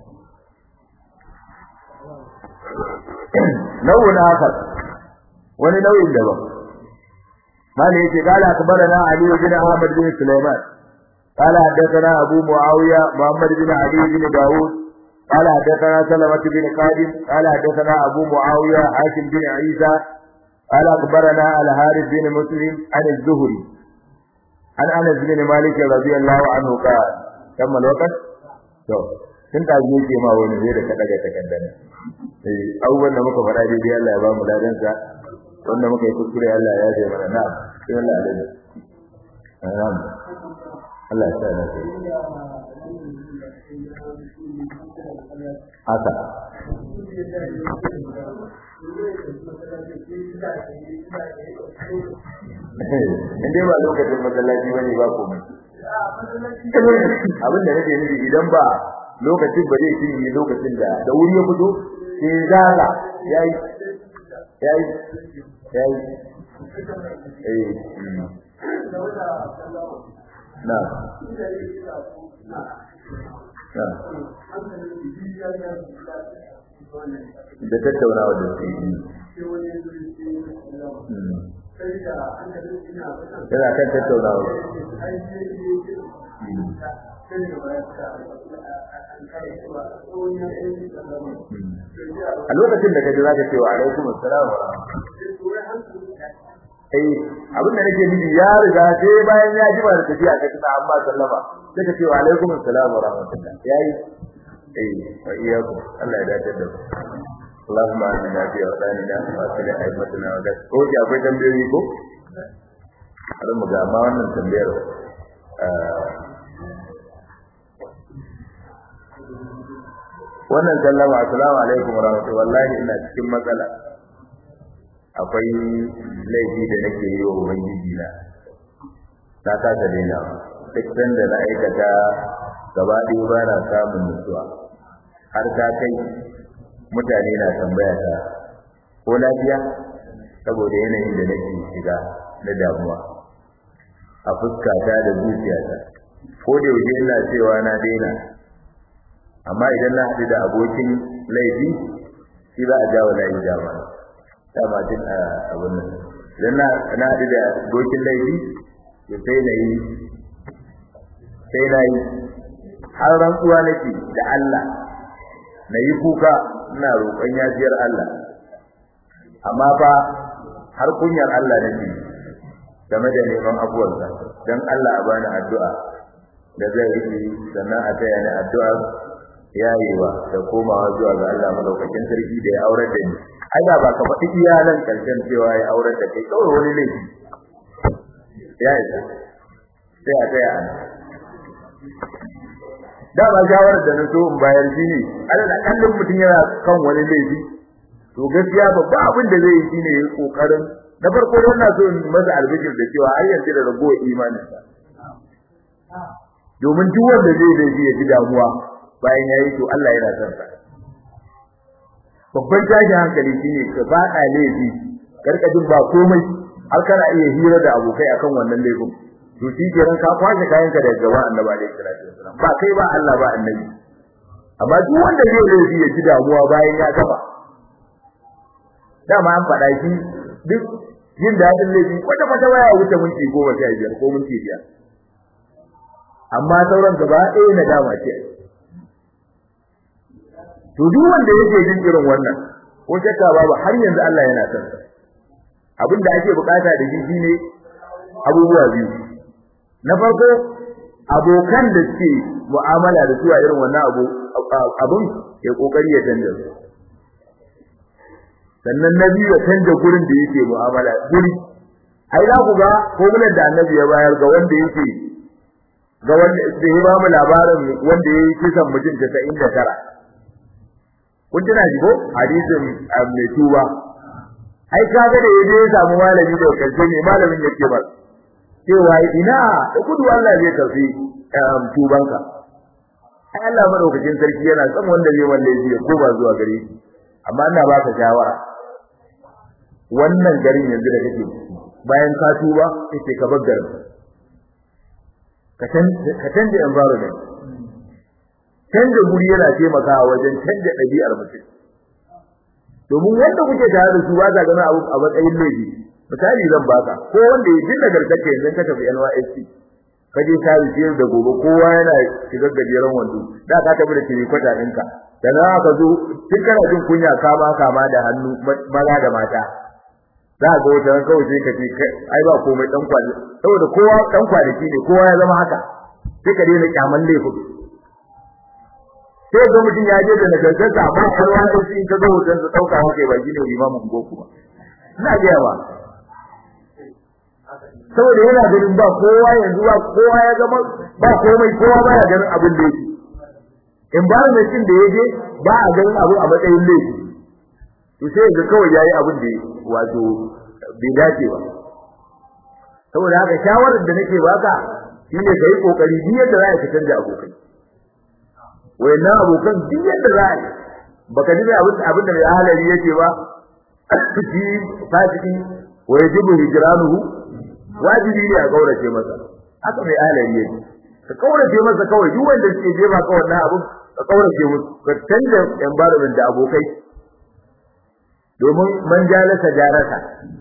nau'in akar wani nau'in daban mali yake kala akbarana ali bin ahmad bin sulaiman قال حدثنا أبو معاوية محمد بن علي بن داود قال حدثنا سلمة بن قادم قال حدثنا أبو معاوية حاشم بن عيسى قال أخبرنا الحارث بن مسلم عن الزهري عن أنس بن مالك رضي الله عنه قال كم الوقت؟ to tun da zai ce ma wani zai da ka daga takaddana eh abubuwan da muka faɗa daidai Allah ya ba mu ladan sa wanda muka yi kuskure Allah ya ji mana na'am sai Allah ya dace na'am Allah ya sa na haka in dai ba lokacin masallaci bane ba komai abin da nake nufi idan ba lokacin ba zai cinye lokacin da da wuri ya fito sai zaga yayi yayi yayi eh na da tattaunawa da su yana kan tattaunawa a lokacin da kaji zaka ce wa alaikum assalam wa eh abin da nake nufi ya riga sai bayan ya ji ba da tafiya ka tsaya amma sallama sai ka ce wa alaikum assalam wa rahmatullah yayi eh wa iyyakum Allah ya dace da اللهم آمنا في أوطاننا وأصلح أئمتنا وذات أوكي akwai tambayoyi ko har mu ga ma wannan tambayar wannan sallama assalamu alaikum warahmatullahi wallahi ina cikin matsala akwai laifi da nake yi wa ubangiji na ta kasa daina duk sanda na aikata gaba ɗaya ba na samun nutsuwa har ta kai mutane na tambaya ta ko lafiya saboda yanayin da nake shiga na damuwa a fuskata da zuciyata ko da yaushe ina cewa na daina amma idan na haɗu da abokin laifi shi za a jawo layi dama dama tun a abin nan idan na haɗu da abokin laifi to sai na yi sai na yi har rantsuwa nake da Allah na yi kuka ina roƙon yafiyar Allah amma fa har kunyar Allah nake game da neman abuwarsa don Allah a bani addu'a da zai rike sannan a taya ni addu'a yayewa da komawa zuwa ga Allah madaukakin sarki da ya aurar da ni ai ba ka faɗi iyalan karshen cewa ya aurar da kai kawai wani laifi ya isa sai a taya ana da ba shawarar da na so in bayar shi ne alal kallon mutum yana kan wani laifi to gaskiya babba abin da zai yi shine ya kokarin na farko don na so in masa albishir da cewa har yanzu da ragowar imanin sa domin duk wanda zai zai ya ji damuwa bayan yayi to Allah yana son sa babban tashin hankali shine ka faɗa laifi karka jin ba komai har kana iya hira da abokai akan wannan laifin to shi kenan ka kwashe kayanka daga gaba annabi alaihi salatu wasallam ba kai ba Allah ba annabi amma duk wanda zai laifi ya ji damuwa bayan ya gaba dama an faɗa shi duk jin daɗin laifi kwata kwata waya wuce minti goma sha biyar ko minti biyar amma sauran gaba ɗaya na dama ce to duk wanda yake jin irin wannan ko shakka babu har yanzu Allah yana son sa abinda ake bukata da shi shine abubuwa biyu na farko abokan da suke mu'amala da su a irin wannan abu abun ya kokari ya canja su sannan na biyu ya canja gurin da yake mu'amala guri ai za ku ga formular da annabi ya bayar ga wanda yake ga wanda da ya ba mu labarin wanda ya yi kisan mutum 99 kun tuna ji ko hadisin mai tuba ai kaga da yaje ya samu malami da karshe ne malamin yake ba cewa ina da kudu Allah zai karfi tubanka ai Allah madaukakin sarki yana son wanda zai wallahi ya ko ba zuwa gare shi amma ina baka shawara wannan garin yanzu da kake bayan ka tuba sai ka bar garin ka canja environment canja guri yana taimakawa wajen canja ɗabi'ar mutum domin wanda kuke tare da su ba za ganin abu a matsayin laifi misali zan baka ko wanda ya jinna garkace yanzu ka tafi NYSC ka je sari siyar da gobe kowa yana shigar gajeren wando da ka tafi da tiri kwata ɗinka da za ka zo duk kana jin kunya kama kama da hannu maza da mata za ga wata ran kawai sai ka ce ai ba komai dan kwali saboda kowa dan kwanaki ne kowa ya zama haka sai ka daina kyaman laifin sai ga mutum ya je da nagartarsa amma kalwa da shi ka ga hoton sa dauka hake ba gine limamin goku ba ina ga yawa saboda yana ganin ba kowa yanzu ba kowa ya zama ba komai kowa ba ya ganin abin da yake environment din da yaje ba a ganin abu a matsayin laifi to sai ga kawai yayi abin da wato bai dace ba saboda haka shawarar da nake baka shine kai kokari duk yadda za ka canja abokai wayannan abokan duk yadda za a baka ji abin abin da mai halari yake ba shi fasiki wa yajibu hijranuhu wajibi ne a kaurace masa haka mai halari yake ka kaurace masa kawai duk wanda suke jefa ka wannan abin ka kaurace musu ka canja environment da abokai domin man jalasa jaraka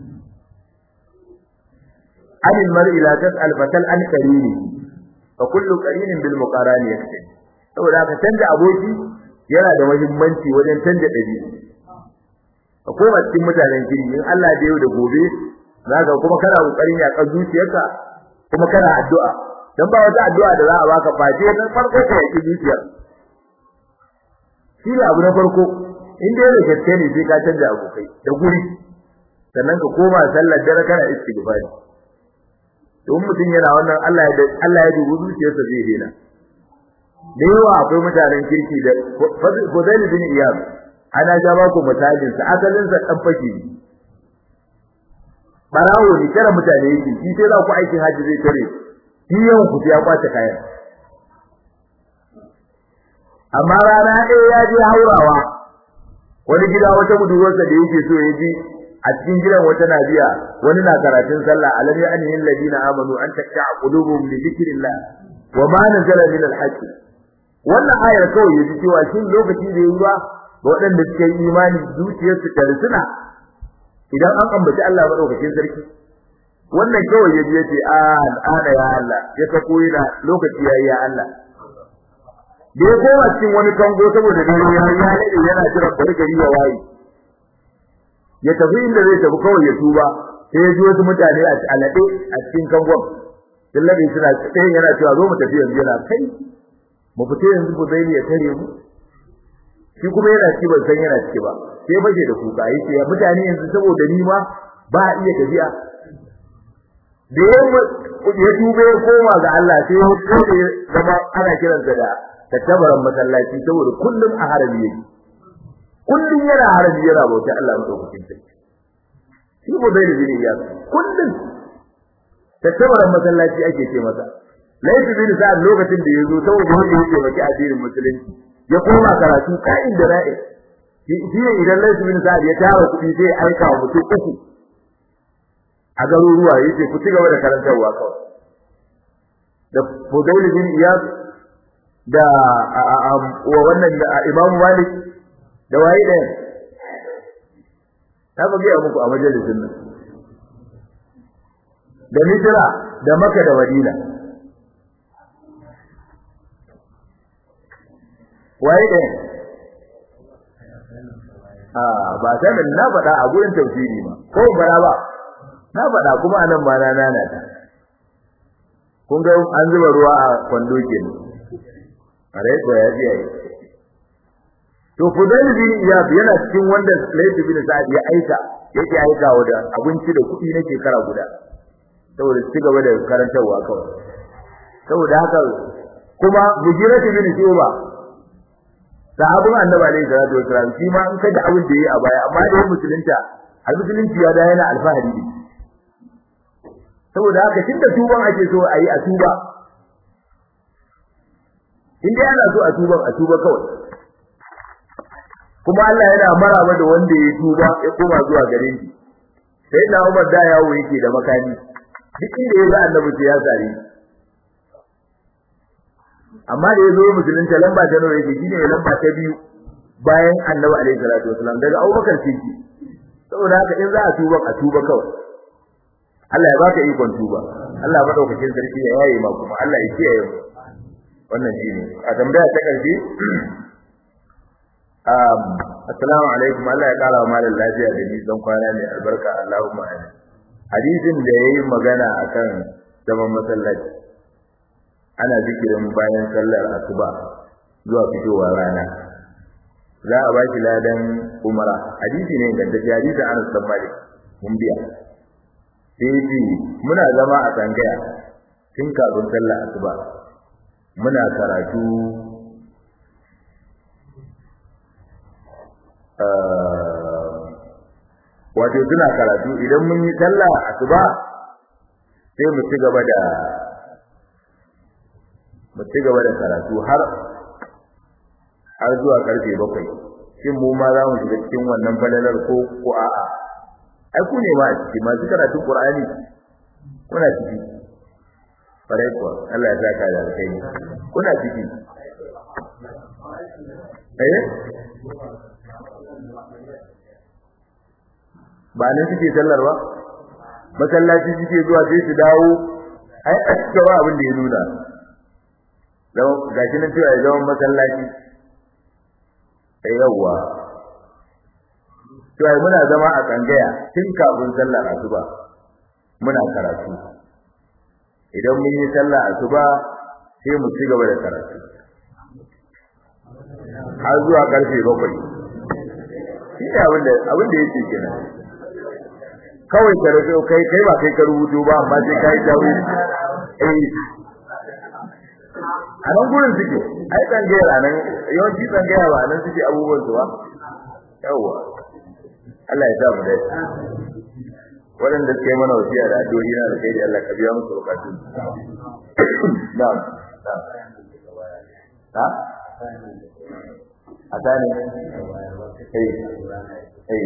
anil mar'i la tas'al fatal an qarini fa kullu qarinin bil muqarani yakfi saboda ka canja aboki yana da muhimmanci wajen canja dabi'a ka koma cikin mutanen kirki in Allah da yau da gobe zaka kuma kana kokarin ya kan zuciyarka kuma kana addu'a dan ba wata addu'a da za a baka face na farko ka yi zuciyar shi ne abu na farko in dai da gaske ne sai ka canja abokai da guri sannan ka koma sallar dare kana istighfari don mutum yana wannan Allah ya Allah ya dubi zuciyarsa zai dena da yawa akwai mutanen kirki da Fudail bin Iyad ana ja ba ku misalin sa asalin sa dan fake barawo ne kira mutane yake shi sai za ku aikin haji zai tare shi yawan ku ya kwace kayan amma rana ɗaya ya je haurawa wani gida wata budurwarsa da yake so ya ji a cikin gidan wata nabiya wani na karatun sallah alam ya anil ladina amanu an takka qulubuhum li dhikrillah wa ma nazala min al-haqq wannan ayar kawai yaji cewa shin lokaci da yayi ba ga waɗanda suke yi imani zuciyarsu ta rusuna idan an ambaci Allah madaukakin sarki wannan kawai yaji yace a al'ana ya Allah ya ta koyi na lokaci yayi ya Allah da ya koma cikin wani kango saboda dare ya yi yana jira bari gari ya waye ya tafi inda zai tafi kawai ya tuba sai ya ji wasu mutane a alade a cikin kangon dillabi suna sai yana cewa zo mu tafi yanzu yana kai mu fita yanzu ku zai ya tare mu shi kuma yana ci ban san yana ciki ba sai baje da kuka yace ya mutane yanzu saboda ni ma ba a iya tafiya da ya tube ya koma ga Allah sai ya kode zama ana kiransa da tattabaran masallaci saboda kullum a harabi yake kullum yana harabi yana bauta Allah madaukakin sarki shi ko bai da jini ya kullum tattabaran masallaci ake ce masa laifi bin sa'ad lokacin da yazo saboda wanda yake baki addinin musulunci ya koma karatu ka'in da ra'i shi ne idan laifi bin sa'ad ya tara kuɗi sai ya aika wa mutum uku a garuruwa yace ku ci gaba da karantarwa kawai da Fudail bin Iyad da wa wannan Imam Malik da waye da ta ba ga muku a majalisin nan da Misra da Makka da Madina waye da ah ba sai na faɗa a gurin tafsiri ba ko bara ba na faɗa kuma anan ba na nana ta kun ga an zuba ruwa a kwando kenan are ko ya ji ai to Fudail bin Iyad yana cikin wanda Layth bin Sa'd ya aika yake aika da abinci da kuɗi na shekara guda saboda ci gaba da karantarwa kawai saboda haka kuma mujiratu bin shuba sahabin annabi alaihi salatu wasalam shi ma in kaji abin da yayi a baya amma da musulunta a musulunci ya da yana alfahari ne saboda haka tunda tuban ake so a yi a tuba in dai ana so a tuban a tuba kawai kuma Allah yana maraba da wanda ya tuba ya koma zuwa gare shi sai na Umar da yawo yake da makani duk inda ya ga annabi sai ya sare amma da yazo musulunta lamba ta nawa yake shine lamba ta biyu bayan annabi alaihi salatu wasallam daga Abubakar Siddiq saboda haka in za a tuba a tuba kawai Allah ya baka ikon tuba Allah madaukakin sarki ya yaye ma kuma Allah ya kiyaye mu wannan shine a tambaya ta karshe um assalamu alaikum Allah ya kara malam lafiya da nisan kwana ne albarka Allahumma amin hadisin da yayi magana akan zaman masallaci ana zikirin bayan sallar asuba zuwa fitowar rana za a baki ladan umara hadisi ne ga dace hadisi Anas bin Malik mun biya sai muna zama a tsangaya tun kafin sallar asuba muna karatu wato suna karatu idan mun yi sallah asuba sai mu ci gaba da mu ci gaba da karatu har har zuwa karfe bakwai shin mu ma za mu shiga cikin wannan falalar ko ko a'a ai ku ne ma a ciki masu karatu qur'ani kuna ciki farai kuwa Allah ya saka da alkhairi kuna ciki eh ba nan suke sallar ba masallaci suke zuwa sai su dawo ai a cikin abin da ya nuna don gashi nan cewa ya zama masallaci sai yawwa cewa muna zama a tsangaya tun kafin sallar asuba muna karatu idan mun yi sallar asuba sai mu ci gaba da karatu har zuwa karfe bakwai shi ne abin da abin da yake kenan kawai ka rubuto kai kai ba kai ka rubuto ba amma sai kai dawo eh a nan gurin suke ai tsangaya nan yawanci tsangaya ba nan suke abubuwan su ba yawa Allah ya sa mu dai waɗanda suke mana wasiya da addu'o'i na da kai Allah ka biya musu bukatu na'am ha a tani eh eh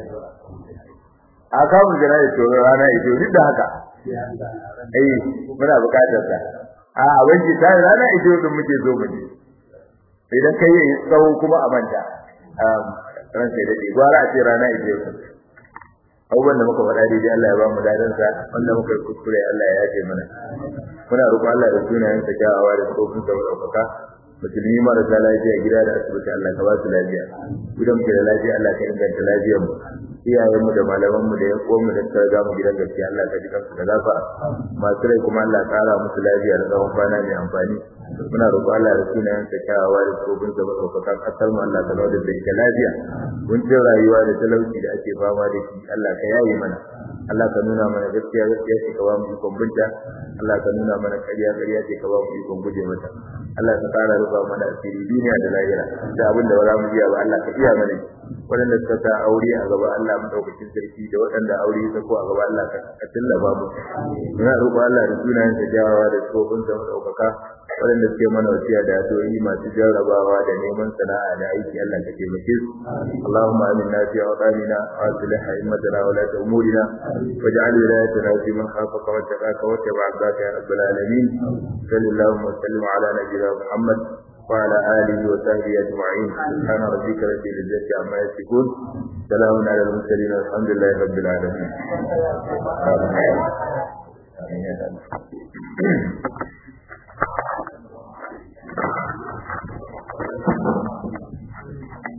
a kawo jana'i to rana ito duk da haka eh muna bukatar ta a wanki ta rana ito din muke zo mu idan kai yi tsawo kuma a manta ran sai dade gwara a ce rana ito abubuwan da muka faɗa daidai Allah ya ba mu dadan sa wanda muka yi kuskure Allah ya yafe mana muna roƙon Allah da sunayen sa kyawawa da tsofin sa ɗaukaka musulmi marasa lafiya gida da asibiti Allah ka ba su lafiya gidan mu da lafiya Allah ka inganta lafiyar mu iyayen mu da malaman mu da yan uwan mu da suka ga mu gidan gaskiya Allah ka ji kansu da lafiya masu rai kuma Allah ya ƙara musu lafiya da tsawon kwana mai amfani muna roƙon Allah da sunayen sa kyawawa da tsofin sa ɗaukaka kasar mu Allah ka zama da ita lafiya kuncin rayuwa da talauci da ake fama da shi Allah ka yaye mana Allah ka nuna mana gaskiya gaskiya ce ka ba mu ikon binta Allah ka nuna mana ƙarya ƙarya ce ka ba mu ikon guje mata Allah ka ƙara rufa mana asiri duniya da lahira da abin da ba za mu iya ba Allah ka iya mana waɗanda suka sa aure a gaba Allah mu daukakin sarki da waɗanda aure ya sako a gaba Allah ka tallaba mu muna roƙo Allah da sunayen sa jawawa da tsofin sa daukaka waɗanda suke mana wasiya da addu'o'i masu jarrabawa da neman sana'a da aiki Allah ka taimake su Allahumma aminna fi awqanina wa aslih a'immatana wa la umurina waj'al wilayatana fi man khafaka wa taqaka wa tabi'aka ya rabbal alamin sallallahu wa sallim ala nabiyyina Muhammad وعلى آله وصحبه أجمعين سبحان ربك رب العزة عما يصفون سلام على المرسلين والحمد لله رب العالمين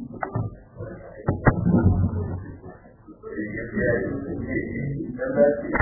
Thank you.